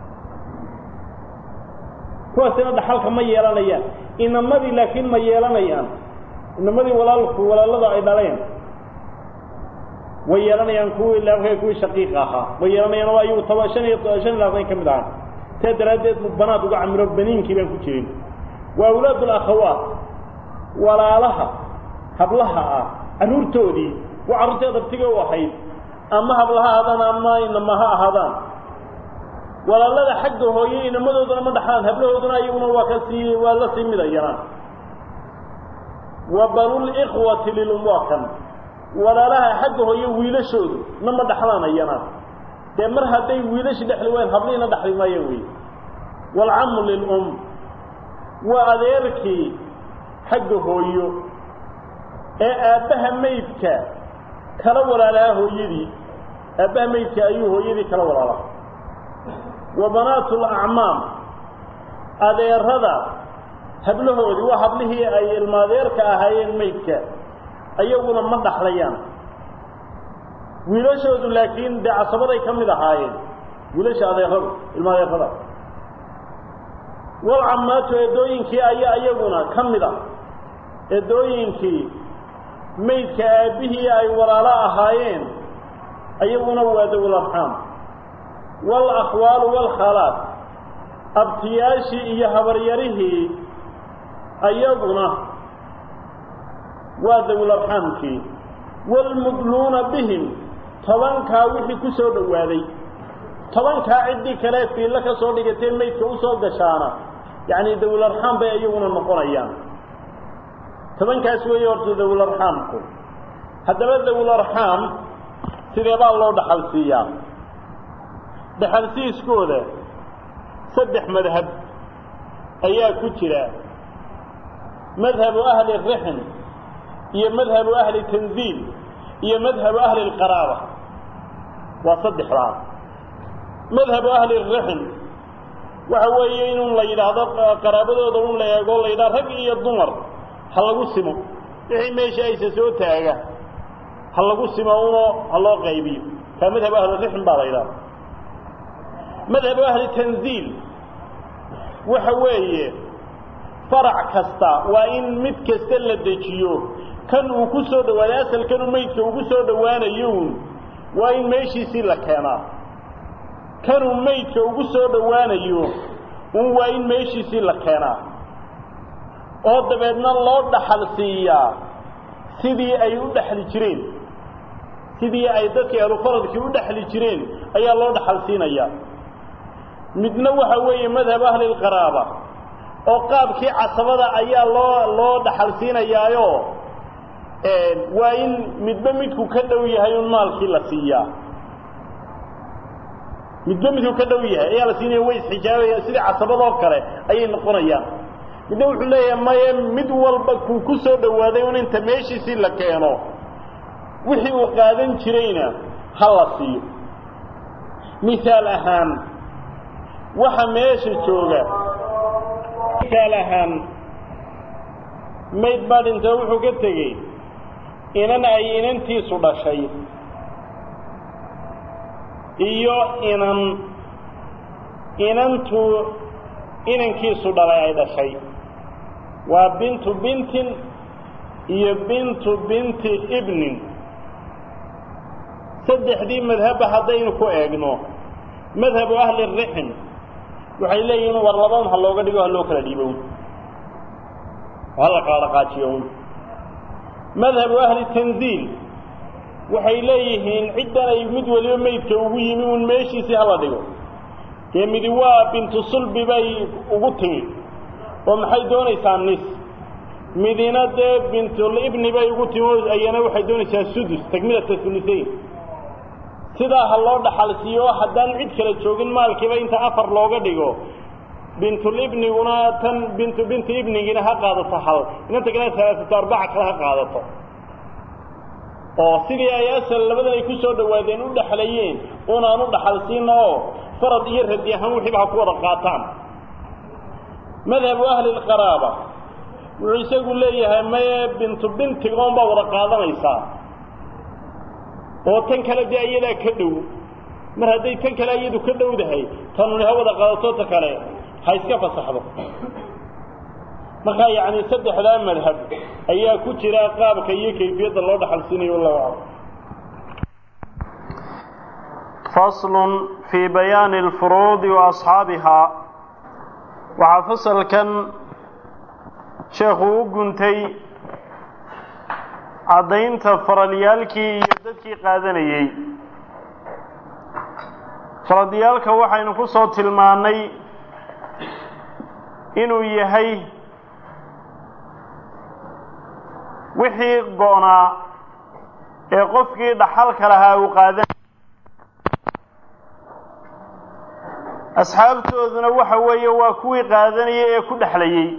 kuwaasina dhaxalka ma yeelanayaan inamadii laakiin ma yeelanayaan inamadii walaalku walaalada ay dhaleen way yeelanayaan kuwii laabka kuwii shaqiiqa ahaa way yeelanayaan oo ayagu toba shan iyo shan iyo labaatan ka mid ahaa taa daraaddeed mu banaad uga camiro baniinkii baan ku jirin waa awlaad alakhawaat walaalaha hablaha ah carruurtoodii waa carruurtii adabtiga u ahayd ama hablaha ahaadaan ama inama ha ahaadaan walaalada xagga hooye inamadooduna ma dhaxlaan hablahooduna ayaguna waa ka sii waa la sii midayaraan wa banulikhwati lilum waa kan walaalaha xagga hooye wiilashoodu na ma dhaxlaanayana dee mar hadday wiilashi dhexli wayn hablihiina dhexli maayaan wey waalcamu lilum waa adeerkii xagga hooyo ee aabbaha maydka kala walaalaha hooyadii aabbaha maydka ayuu hooyadii kala walaalaha wa banaatu lacmaam adeerada hablahoodii waa hablihii ay ilmaadeerka ahaayeen maydka ayaguna ma dhaxlayaan wiilashoodu laakiin dee casabaday ka mid ahaayeen wiilasha adeeradu ilmaadeerada walcamaatu eedooyinkii ayaa iyaguna ka mid a eedooyinkii maydka aabbihii ay walaalo ahaayeen ayaguna waa dawlarxaam walakhwaalu waalkhalaat abtiyaashii iyo habaryarihii ayaguna waa dawlarxaamkii waalmudluuna bihim tobankaa wixii ku soo dhowaaday tobankaa ciddii kale fiillo ka soo dhigatee maydka u soo gashaana yacni dawlarxaam bay iyaguna noqonayaan tobankaas weeye horta dawlarxaamku haddaba dawlarxaam sideebaa loo dhaxal siiyaa dhaxalsiiskooda saddex madhab ayaa ku jira madhabu ahli rixm iyo madhabu ahli tanziil iyo madhabu ahli lqaraaba waa saddexdaa madhabu ahli rixm waxa weeye inun la yidhaahdo qaraabadooda un la eego la yidhahdo rag iyo dumar ha lagu simo wixii meesha aysa soo taaga ha lagu simo unoo ha loo qaybiyo kaa madhabu ahli rixm baa la yidhahda madhabu ahli tanziil waxa weeye farac kasta waa in mid kasta la dejiyo kan uu ku soo dhawaaday asalkanuu maydka ugu soo dhowaanayo un waa in meeshiisii la keenaa kanuu maydka ugu soo dhowaanayo un waa in meeshiisii la keenaa oo dabeedna loo dhaxal siiyaa sidii ay u dhexli jireen sidii ay dadkii ahlufaradkii u dhexli jireen ayaa loo dhaxal siinayaa midna waxa weeye madhab ahli lqaraaba oo qaabkii casabada ayaa loo loo dhaxal siinayaayo waa in midba midku ka dhow yahay un maalkii la siiyaa midba midku ka dhow yahay ayaa la siinaya way isxijaabayaan sidii casabadoo kale ayay noqonayaan midna wuxuu leeyahay maye mid walba kuu ku soo dhowaaday un inta meeshiisii la keeno wixii uu qaadan jirayna ha la siiyo mihaal ahaan waxa meesha jooga mihaal ahaan mayd baa dhintoo wuxuu ka tegey inan ay inantiisu dhashay iyo inan inantu inankiisu dhalay ay dhashay waa bintu bintin iyo bintu binti ibnin saddexdii madhabba haddaynu ku eegno madhabu ahli rixm waxay leeyihiin war labaun ha looga dhigo ha loo kala dhiibown hala kala dhaqaajiyown madhabu ahli tanziil waxay leeyihiin ciddan ay mid waliba meydka ugu yimi uun meeshiisii hala dhigo dee midi waa bintu sulbi bay ugu timi oo maxay doonaysaa nis midina dee bintulibni bay ugu timi oo ayana waxay doonaysaa sudus takmilata hulusayn sidaa ha loo dhaxalsiiyo haddaan cid kala joogin maalkiiba inta afar looga dhigo bintulibniguna tan bintu binti ibnigiina ha qaadato hal inanta kale salaasatu arbaca kale ha qaadato oo sidii ay asal labadan ay ku soo dhawaadeen u dhexlayeen unaan u dhaxalsiina oo farad iyo radi ahaan wixiiba ha ku wada qaataan madhabu ahli lqaraaba wuxuu isagu leeyahay maye bintu bintigoon baa wada qaadanaysaa oo tan kale dee iyadaa ka dhow mar hadday tan kale iyadu ka dhowdahay tanuni ha wada qaadato ta kale ha iska fasaxdo markaa yacni saddexdaa madhab ayaa ku jira qaabka iyo kayfiyadda loo dhaxalsiinayo wallahu aclam faslun fii bayaani alfuruudi wa asxaabihaa waxaa fasalkan sheekhu u guntay caddaynta faralyaalkii iyo dadkii qaadanayey faradyaalka waxaynu ku soo tilmaannay inuu yahay wixii go'naa ee qofkii dhaxalka lahaa uu qaadanay asxaabtooduna waxa weeye waa kuwii qaadanayay ee ku dhexlayey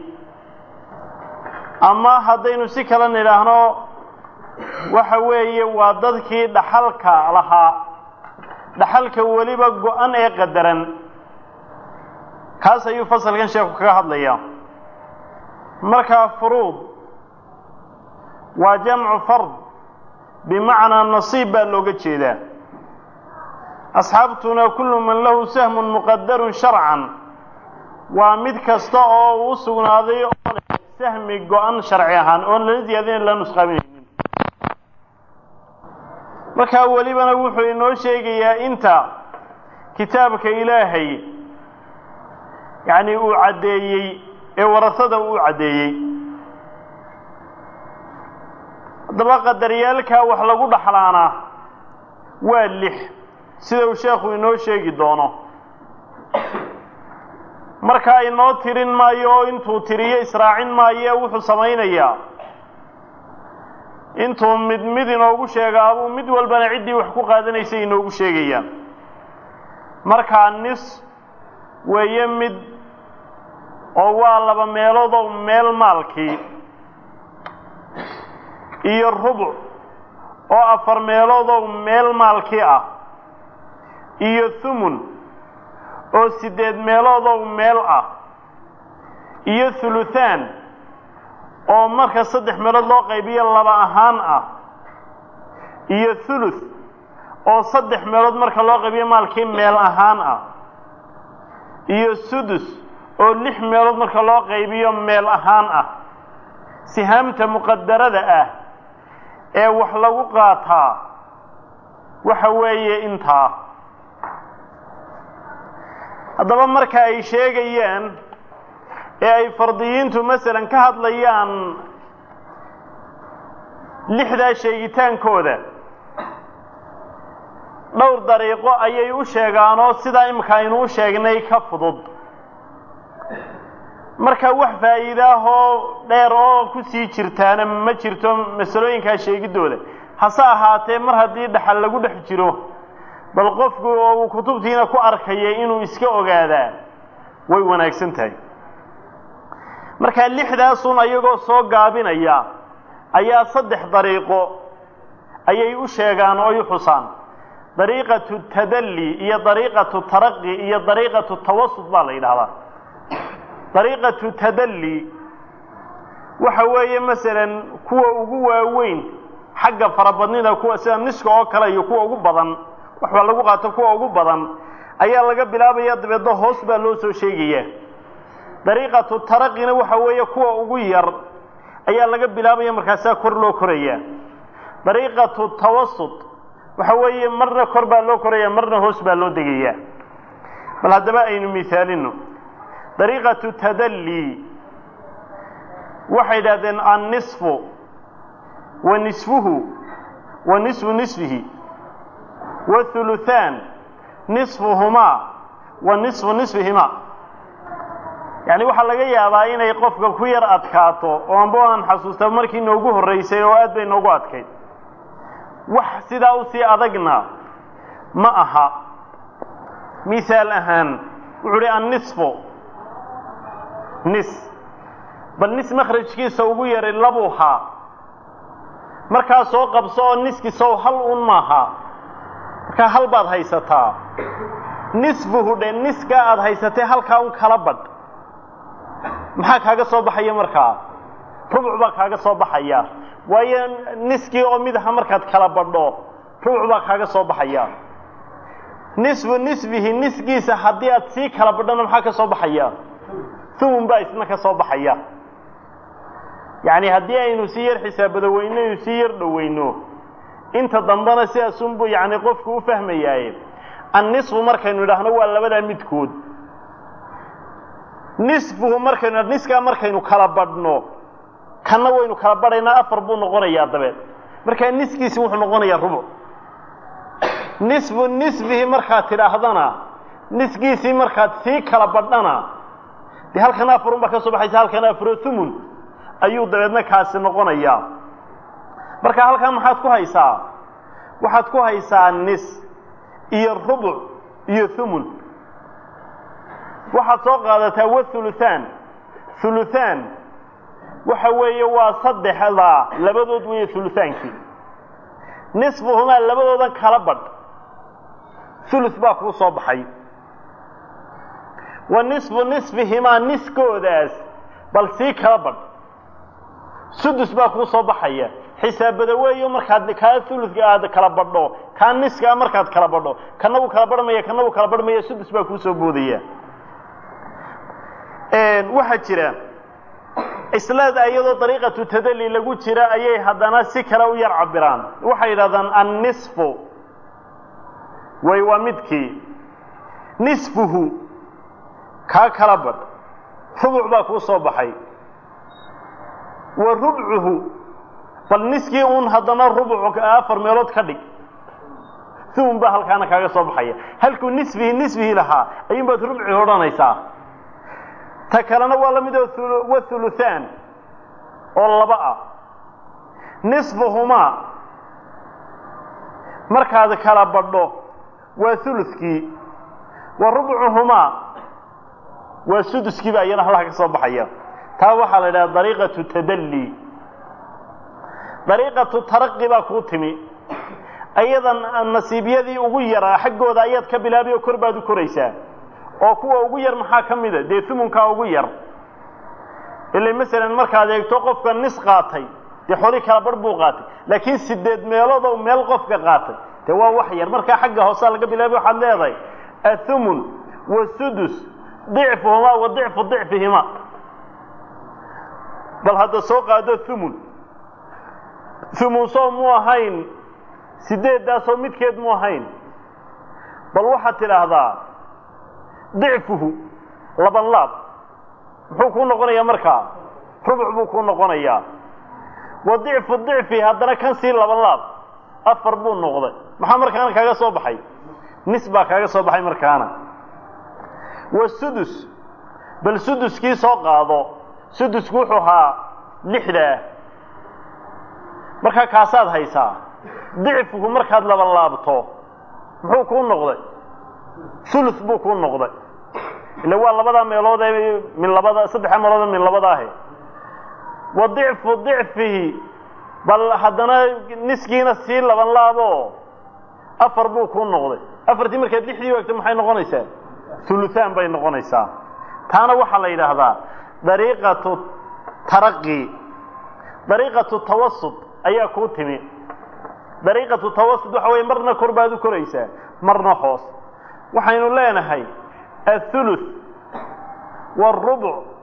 ama haddaynu si kale nidhaahno waxa weeye waa dadkii dhaxalka lahaa dhaxalka weliba go-an ee qadaran kaas ayuu fasalkan sheekhu kaga hadlayaa markaa furuud waa jamcu fard bimacnaa nasiib baa looga jeedaa asxaabtuna kullu man lahu sahmun muqadarun sharcan waa mid kasta oo uu sugnaaday oo leh sahmi go-an sharci ahaan oon lala ziyaadinayn la nusqaaminaynin markaa welibana wuxuu inoo sheegayaa inta kitaabka ilaahay yacni uu caddeeyey ee warasada uu caddeeyey haddaba qadaryaalkaa wax lagu dhaxlaana waa lix sida uu sheekhu inoo sheegi doono markaa inoo tirin maayo oo intuu tiriyo israacin maayo wuxuu samaynayaa intuu mid mid inoogu sheegaabuu mid walbana ciddii wax ku qaadanaysay inoogu sheegayaan markaa nis weeye mid oo waa laba meeloodoo meel maalkii iyo rubuc oo afar meeloodoo meel maalkii ah iyo thumun oo siddeed meeloodoo meel ah iyo thuluthaan oo marka saddex meelood loo qaybiyo laba ahaan ah iyo thuluth oo saddex meelood marka loo qaybiyo maalkii meel ahaan ah iyo sudus oo lix meelood marka loo qaybiyo meel ahaan ah sihaamta muqadarada ah ee wax lagu qaataa waxa weeye intaa haddaba marka ay sheegayaan ee ay fardiyiintu masalan ka hadlayaan lixdaa sheegitaankooda dhowr dariiqo ayay u sheegaanoo sidaa imika aynu u sheegnay ka fudud marka wax faa'iidaahoo dheer oo ku sii jirtaana ma jirto masalooyinkaa sheegiddooda hase ahaatee mar haddii dhaxal lagu dhex jiro bal qofku oo uu kutubtiina ku arkaya inuu iska ogaadaa way wanaagsan tahay markaa lixdaasun ayagoo soo gaabinaya ayaa saddex dariiqo ayay u sheegaan oo y xusaan dariiqatu tadalli iyo dariiqatu taraqi iyo dariiqatu tawasud baa la yidhahdaa dariiqatu tadalli waxa weeye masalan kuwa ugu waaweyn xagga farabadnida kuwa sida niska oo kale iyo kuwa ugu badan waxbaa lagu qaato kuwa ugu badan ayaa laga bilaabaya dabeedna hoos baa loo soo sheegaya dariiqatu taraqina waxa weeye kuwa ugu yar ayaa laga bilaabaya markaasaa kor loo koraya dariiqatu tawasut waxa weeye marna kor baa loo koraya marna hoos baa loo degaya bal haddaba aynu misaalino dariiqatu tadalli waxay yidhahdeen annisfu wa nisfuhu wa nisfu nisfihi wahuluthaan nisfuhumaa wa nisfu nisfihimaa yacni waxaa laga yaabaa inay qofka ku yar adkaato oo anba aan xasuusta markii noogu horraysay oo aad bay noogu adkayd wax sidaa usii adagna ma aha misaal ahaan wuxuu uhi annisfu nis bal nis makhrajkiisa ugu yaray labuhaa markaa soo qabso oo niskiisow hal un maaha markaa hal baad haysataa nisfuhu dhe niskaa aada haysatee halkaa un kala badh maxaa kaaga soo baxaya markaa rubuc baa kaaga soo baxaya waayo niskii oo mid aha markaad kala badho rubuc baa kaaga soo baxaya nisfu nisbihi nisgiisa haddii aad sii kala badhona maxaa ka soo baxaya thumun baa isna ka soo baxaya yacni haddii aynu sii yar xisaabado weyno aynu sii yar dhoweyno inta dambena sidaasunbu yacni qofku u fahmayaaye annisfu markaynu idhaahno waa labadaa midkood nisfuhu markaynu niskaa markaynu kala badhno kanna waynu kala badhaynaa afar buu noqonayaa dabeed markaa niskiisi wuxuu noqonayaa rubuc nisfu nisbihi markaad tidhaahdana niskiisii markaad sii kala badhana dee halkana afarun baa ka soo baxaysa halkana afaro thumun ayuu dabeedna kaasi noqonayaa marka halkaa maxaad ku haysaa waxaad ku haysaa nis iyo rubuc iyo thumun waxaad soo qaadataa wathuluthaan thuluthaan waxa weeye waa saddexdaa labadood weeye thuluthaankii nisfuhumaa labadoodan kala badh thuluth baa kuu soo baxay wa nisfu nisfihimaa niskoodaas bal sii kala badh sudus baa kuu soo baxaya xisaabada weeyo markaad kaa thuluthka aad kala badho kaa niskaa markaad kala badho kana wuu kala badhmaya kana wuu kala badhmaya sudus baa kuu soo boodaya waxaa jira islaada iyadoo dariiqatu tadalli lagu jira ayay haddana si kale u yar cabiraan waxay yidhahdaan annisfu way waa midkii nisfuhu kaa kala badh rubuc baa kuu soo baxay wa rubcuhu bal niskii uun haddana rubuc afar meelood ka dhig thumun baa halkaana kaaga soo baxaya halkuu nisfihi nisfihi lahaa ayuun baad rubci odhanaysaa ta kalena waa la mid oo wathuluthaan oo laba ah nisfuhumaa markaad kala badho waa thuluthkii wa rubcuhumaa waa suduskii baa iyana halkaa ka soo baxaya taa waxaa la yidhaha dariiqatu tadalli dariiqatu taraqi baa kuu timi ayadan nasiibyadii ugu yaraa xaggooda ayaad ka bilaabay oo kor baad u koraysaa oo kuwa ugu yar maxaa ka mida dee thumunkaa ugu yar ila masalan markaad eegto qofka nis qaatay dee xoli kala barh buu qaatay laakiin sideed meeloodoo meel qofka qaatay dee waa wax yar markaa xagga hoosaa laga bilaabay waxaad leedahay athumun wasudus dicfuhumaa wa dicfu dicfihimaa bal hadda soo qaado thumun thumun soo mu ahayn sideeddaasoo midkeed mu ahayn bal waxaad tidhaahdaa dicfuhu laban laab muxuu kuu noqonayaa markaa rubuc buu kuu noqonayaa wa dicfu dicfi haddana kan sii laban laab afar buu noqday maxaa markaana kaaga soo baxay nis baa kaaga soo baxay markaana wa sudus bal suduskii soo qaado sudusku wuxuu ahaa lixdaa markaa kaasaad haysaa dicfuhu markaad laban laabto muxuu kuu noqday thuluth buu kuu noqday ila waa labadaa meelood ee min labada saddexda meelood ee min labada ahi wa dicfu dicfihi bal haddana niskiina sii laban laabo afar buu kuu noqday afartii markaad lixdii waagto maxay noqonaysaa thuluthaan bay noqonaysaa taana waxaa la yidhaahdaa dariiqatu taraqi dariiqatu tawasud ayaa kuu timi dariiqatu tawasud waxa weye marna kor baad u koraysaa marna hoos waxaynu leenahay athuluth wاlrubuc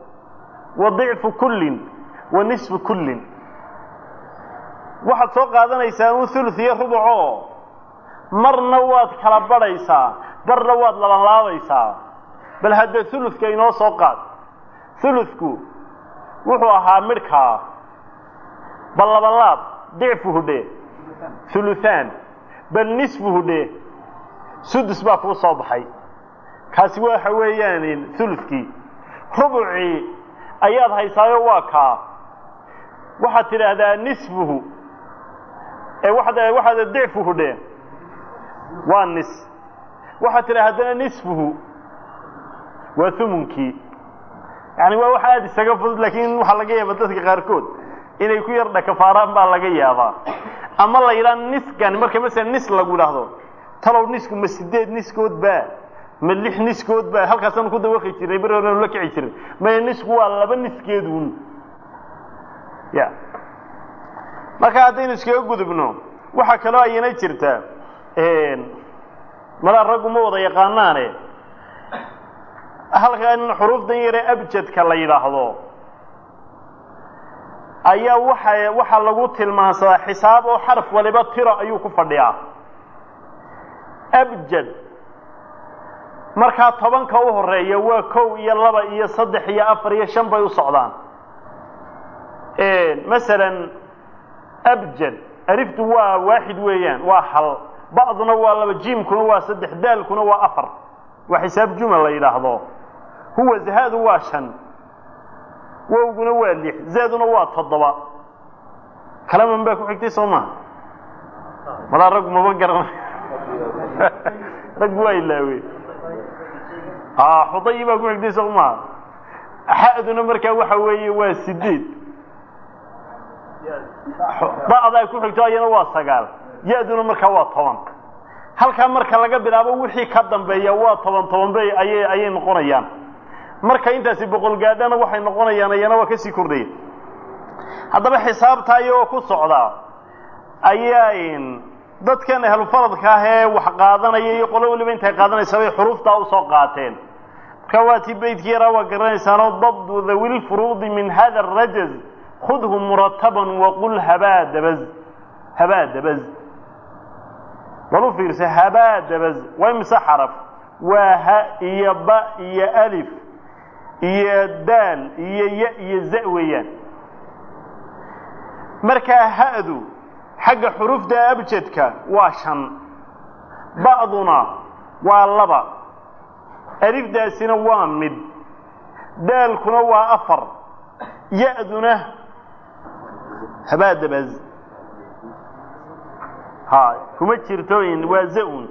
wa dicfu kullin wa nisfu kullin waxaad soo qaadanaysaa un thuluth iyo rubucoo marna waad kala badhaysaa barna waad labanlaabaysaa bal hadda thuluthka inoo soo qaad thuluthku wuxuu ahaa midhkaa bal labanlaab dicfuhu dhe thuluthaan bal nisfuhu dhe sudus baa kuu soo baxay kaasi waxa weeyaan thuluthkii rubucii ayaad haysaayo waa kaa waxaad tidhaahdaa nisfuhu ee waxaad waxaad dicfuhu dhe waa nis waxaad tidhaha haddana nisfuhu waa humunkii yani waa wax aada isaga fudud laakiin waxaa laga yaaba dadka qaarkood inay ku yar dhakafaaraan baa laga yaabaa ama la yidhaha niskan marka masala nis lagu idhaahdo talow nisku ma sideed niskood baa ma lix niskood baa halkaasaan ku dawaqi jirnay beri horenu la kici jiray maya nisku waa laba niskeedun ya marka haddaynu iskaga gudubno waxaa kaloo ayana jirta malaa raggu ma wada yaqaanaane halkan xuruufdan yare abjadka la yidhaahdo ayaa waxa waxaa lagu tilmaansadaa xisaab oo xarf waliba tiro ayuu ku fadhiyaa abjad markaa tobanka u horeeya waa kow iyo laba iyo saddex iyo afar iyo shan bay u socdaan masalan abjad aliftu waa waaxid weeyaan waa hal ba'duna waa laba jiimkuna waa saddex daalkuna waa afar waa xisaab jumal la yidhaahdo huwa zahadu waa shan wowguna waa lix zaaduna waa toddoba kalaman baa ku xigtay soo maha malaa raggu maba garana raggu waa ilaawe xudayi baa ku xigtay soo maha xa'duna markaa waxa weeye waa sideed da'daa ku xigto ayana waa sagaal ya-duna markaa waa toban halkaa marka laga bilaabo wixii ka dambeeya waa toban toban bay ayay ayay noqonayaan marka intaasi boqol gaadhana waxay noqonayaan ayana waa kasii kordhaya haddaba xisaabta iyagoo ku socdaa ayaa dadkan ahlufaradka ah ee wax qaadanaya iyo qolo waliba intay qaadanaysa bay xuruuftaa usoo qaateen marka waa tii beydkii yaraa waa garanaysaanoo dabdu dhawi lfuruudi min hada arajaz khudhu murataban waqul habaa dabaz habaa dabaz bal u fiirsa habaa dabaz waa imise xaraf waa ha iyo ba iyo alif iyo daal iyo ya iyo za weeyaan markaa ha'du xagga xurufta abjadka waa shan ba'duna waa laba alifdaasina waa mid daalkuna waa afar ya-duna habaa dabaz ha kuma jirto waa za-un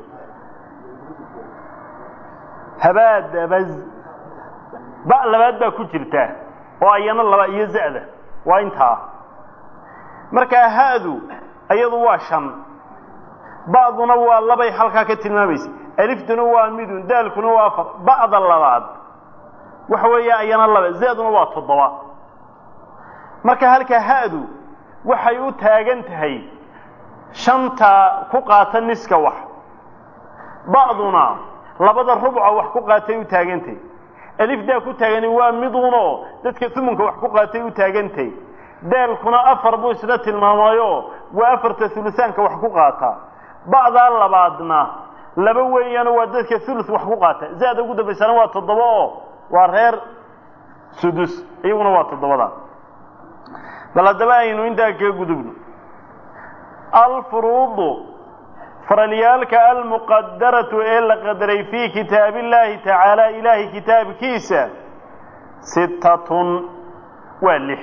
habaa dabaz ba labaad baa ku jirta oo ayana laba iyo za-da waa intaa markaa ha'du iyadu waa shan ba'duna waa labay halkaa ka tilmaamaysa aliftuna waa midun daalkuna waa afar ba'da labaad waxa weeye ayana laba za-duna waa toddoba marka halka ha'du waxay u taagan tahay shanta ku qaata niska wax ba'duna labada rubca wax ku qaatay u taagantahy alifdaa ku taagani waa midunoo dadka tumunka wax ku qaatay u taagantay daalkuna afar buu isla tilmaamayo waa afarta hulusaanka wax ku qaata ba'daa labaadna laba weeyaano waa dadka hulus wax ku qaata za-da ugu dambaysana waa toddoba oo waa reer sudus iyaguna waa toddobada bal haddaba aynu intaa kaga gudubno alfuruudu faralyaalka almuqadaratu ee la qadaray fii kitaabi illaahi tacaala ilaahay kitaabkiisa sittatun waa lix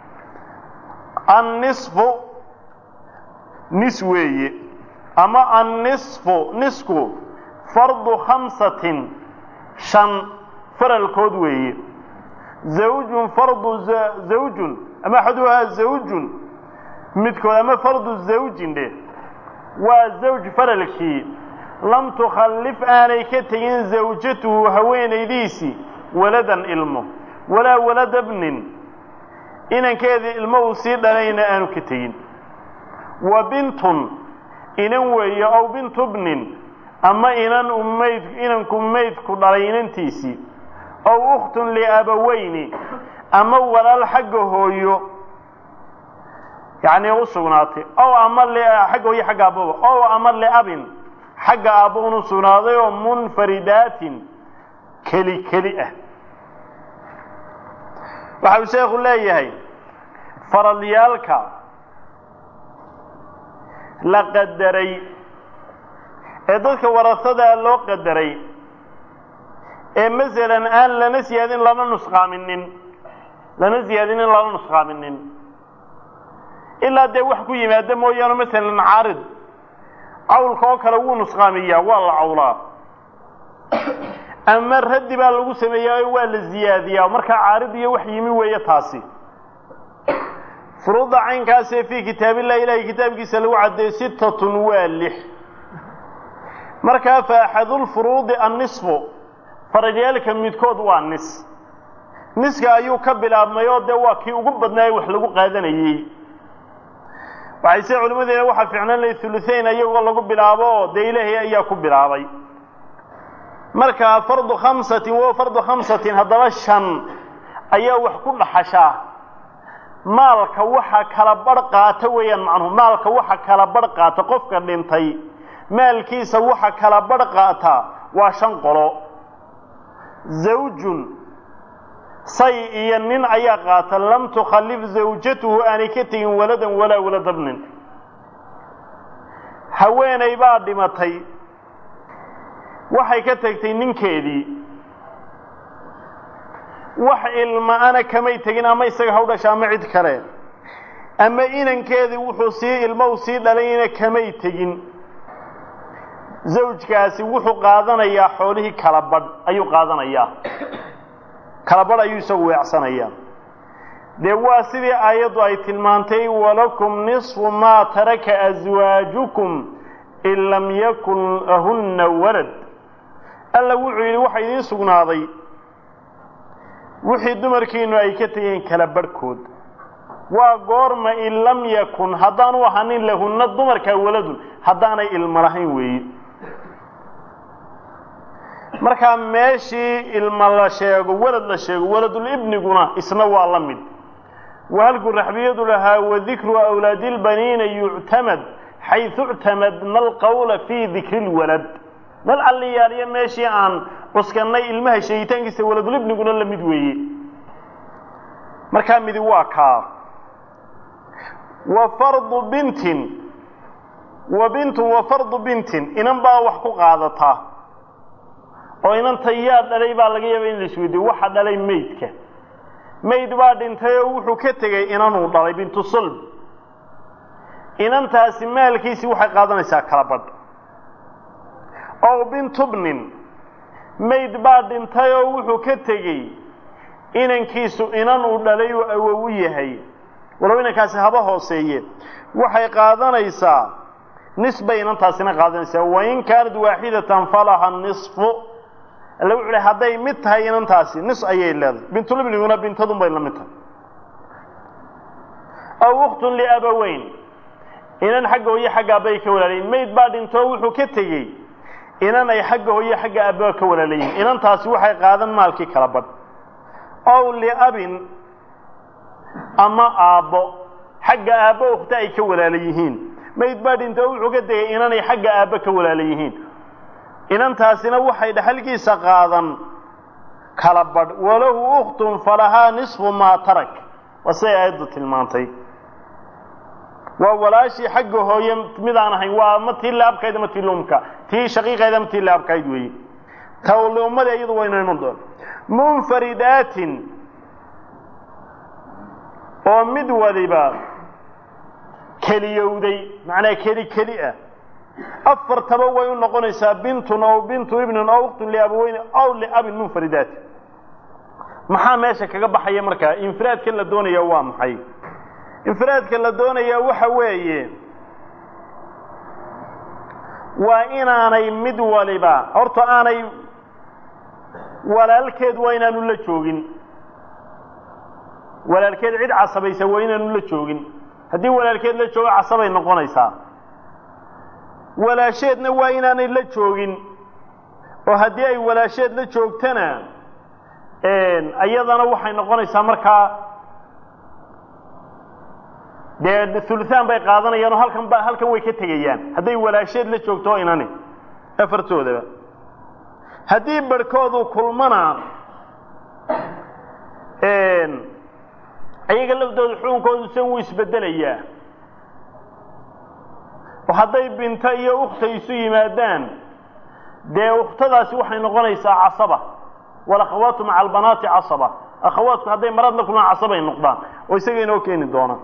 annisfu nis weeye ama annisfu nisku fardu khamsatin shan faralkood weeye zawjun fardu zawjun ama axaduhaa zawjun midkood ama fardu zawjin dhe waa zawj faralkii lam tukhallif aanay ka tegin zawjatuhu haweenaydiisii waladan ilmo walaa walada bnin inankeedii ilmo uu sii dhalayna aanu ka tegin wa bintun inan weeye ow bintu bnin ama inan umayd inanku maydku dhalay inantiisii ow ukhtun liabaweyni ama walaal xagga hooyo yacni u sugnaatay ow ama xagga hooyo xagga aababa ow ama liabin xagga aabba unu sugnaaday oo munfaridaatin keli keli ah waxa uu sheekhu leeyahay faradyaalka la qadaray ee dadka warasadaa loo qadaray ee masalan aan lana siyaadin lana nusqaaminin lana siyaadinin lana nusqaaminin ilaa dee wax ku yimaada mooyaane masalan caarid cawlka oo kale wuu nusqaamiyaa waa la cawlaa ama raddi baa lagu sameeyaa oo waa la ziyaadiyaa markaa caarid iyo wax yimi weeye taasi furuudda caynkaasee fii kitaabillahi ilahay kitaabkiisa lagu caddeeyey sittatun waa lix markaa fa axadulfuruudi annisfu faradyaalka midkood waa nis niska ayuu ka bilaabmay oo dee waa kii ugu badnaayey wax lagu qaadanayey waxay se culimmadeena waxaa ficnaan lahay huluhayn iyagoo lagu bilaabo oo dee ilaahay ayaa ku bilaabay marka fardu khamsatin wo fardu khamsatin haddaba shan ayaa wax ku dhaxashaa maalka waxa kala barh qaata weeyaan macnuhu maalka waxa kala barh qaata qofka dhintay maalkiisa waxa kala barh qaata waa shan qolo zawjun say iyo nin ayaa qaata lam tukhallif zawjatuhu aanay ka tegin waladan walaa waladabnin haweenay baa dhimatay waxay ka tegtay ninkeedii wax ilma-ana kamay tegin ama isaga ha u dhasha ama cid kale ama inankeedii wuxuu sii ilmo u sii dhalayna kamay tegin zawjkaasi wuxuu qaadanayaa xoolihii kala badh ayuu qaadanayaa kala badh ayuu isagu weecsanayaa dee waa sidii aayaddu ay tilmaantay walakum nisfu maa taraka aswaajukum in lam yakun lahunna walad alla wuxuu yidhi waxa idiin sugnaaday wixii dumarkiinu ay ka tegeen kala barhkood waa goorma in lam yakun haddaanu ahanin lahunna dumarkaa waladun haddaanay ilmo lahayn weeye markaa meeshii ilma la sheego walad la sheego waladulibniguna isna waa la mid wahalku raxbiyadu lahaa wadikru awlaadi lbaniina yuctamad xaysu ictamadna alqawla fii dikri lwalad meel alliyaaliyo meeshii aan cuskannay ilmaha sheegitaankiisa waladulibniguna la mid weeye markaa midi waa kaa wa fardu bintin wa bintun wa fardu bintin inan baa wax ku qaadataa oo inanta yaa dhalay baa laga yaaba in la isweydiyo waxa dhalay maydka mayd baa dhintay oo wuxuu ka tegey inanuu dhalay bintu sulb inantaasi maalkiisii waxay qaadanaysaa kala badh ow bintubnin mayd baa dhintay oo wuxuu ka tegey inankiisu inan uu dhalay oo awow u yahay walow inankaasi haba hooseeye waxay qaadanaysaa nis bay inantaasina qaadanaysaa wain kaanad waaxidatan falaha nisfu alla wuxu uhi hadday mid tahay inantaasi nis ayay leedahay bintulibniguna bintadun bay la mid tahay aw ukhtun liabaweyn inan xagga hooye xagga aabbaay ka walaalayiin mayd baa dhintoo wuxuu ka tegey inan ay xagga hooye xagga aabba ka walaalayihin inantaasi waxay qaadan maalkii kala badh ow liabin ama aabbo xagga aabbo ukhta ay ka walaala yihiin mayd baa dhintoo wuxuu ka tegey inanay xagga aabba ka walaala yihiin inantaasina waxay dhexalkiisa qaadan kala badh walahu ukhtun falahaa nisfu maa tarak waa siday aayaddu tilmaantay waa walaashii xagga hooye midaan ahayn waa ma tii laabkayd ama tii lumka tii shaqiiqayd ama tii laabkayd weeye tawliummada iyadu waynu iman doon munfaridaatin oo mid waliba keliyowday macnaa keli keli ah afartaba way u noqonaysaa bintun ow bintu ibnin ow uktun liabaweyni ow liabin munfaridaat maxaa meesha kaga baxaya markaa infiraadka la doonaya waa maxay infiraadka la doonayaa waxa weeye waa inaanay mid waliba horta aanay walaalkeed waa inaanu la joogin walaalkeed cid casabaysa waa inaanu la joogin haddii walaalkeed la joogo casabay noqonaysaa walaasheedna waa inaanay la joogin oo haddii ay walaasheed la joogtana iyadana waxay noqonaysaa markaa dee huluhaan bay qaadanayaan oo halkan ba halkan way ka tegayaan hadday walaasheed la joogto oo inani afartoodaba haddii barhkoodu kulmana ayaga laftooda xukunkoodu san wuu isbedelayaa oo hadday binto iyo ukhta isu yimaadaan dee ukhtadaasi waxay noqonaysaa casaba walakhawaatu maca albanaati casaba akhawaatku hadday marad la kulmaan casabay noqdaan oo isaga inoo keeni doonaan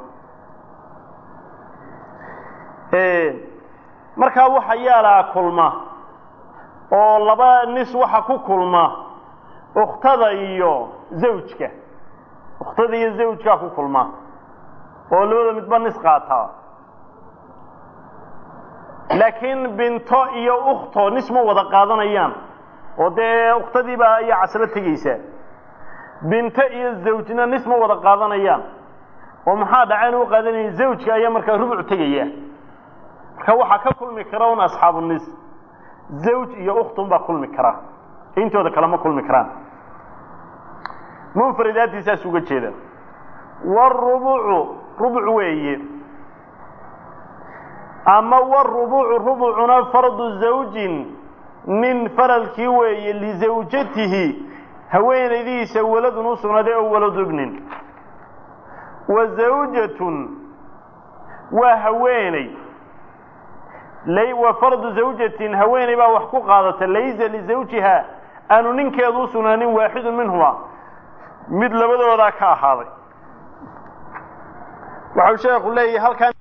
markaa waxa yaalaa kulma oo laba nis waxa ku kulma ukhtada iyo zawjka ukhtada iyo zawjkaa ku kulma oo labada midba nis qaataa laakiin binto iyo ukhto nis ma wada qaadanayaan oo dee ukhtadiibaa ayaa caslo tegaysaa binto iyo zawjna nis ma wada qaadanayaan oo maxaa dhaceen u qaadanaya zawjka ayaa markaa rubuc tegaya marka waxaa ka kulmi kara un asxaabu nis zawj iyo ukhtun baa kulmi kara intooda kale ma kulmi karaan munfaridaatiisaas uga jeeda warubucu rubuc weeye ama warubucu rubucuna fardu zawjin nin faralkii weeye lizawjatihi haweenaydiisa waladun u sugnaaday oo waladu ibnin wa zawjatun waa haweeney wa fardu zawjatin haweeney baa wax ku qaadata laysa lizawjiha aanu ninkeedu u sugnaanin waaxidun minhuma mid labadoodaa ka ahaaday waxau sheekhu leeyahay halkan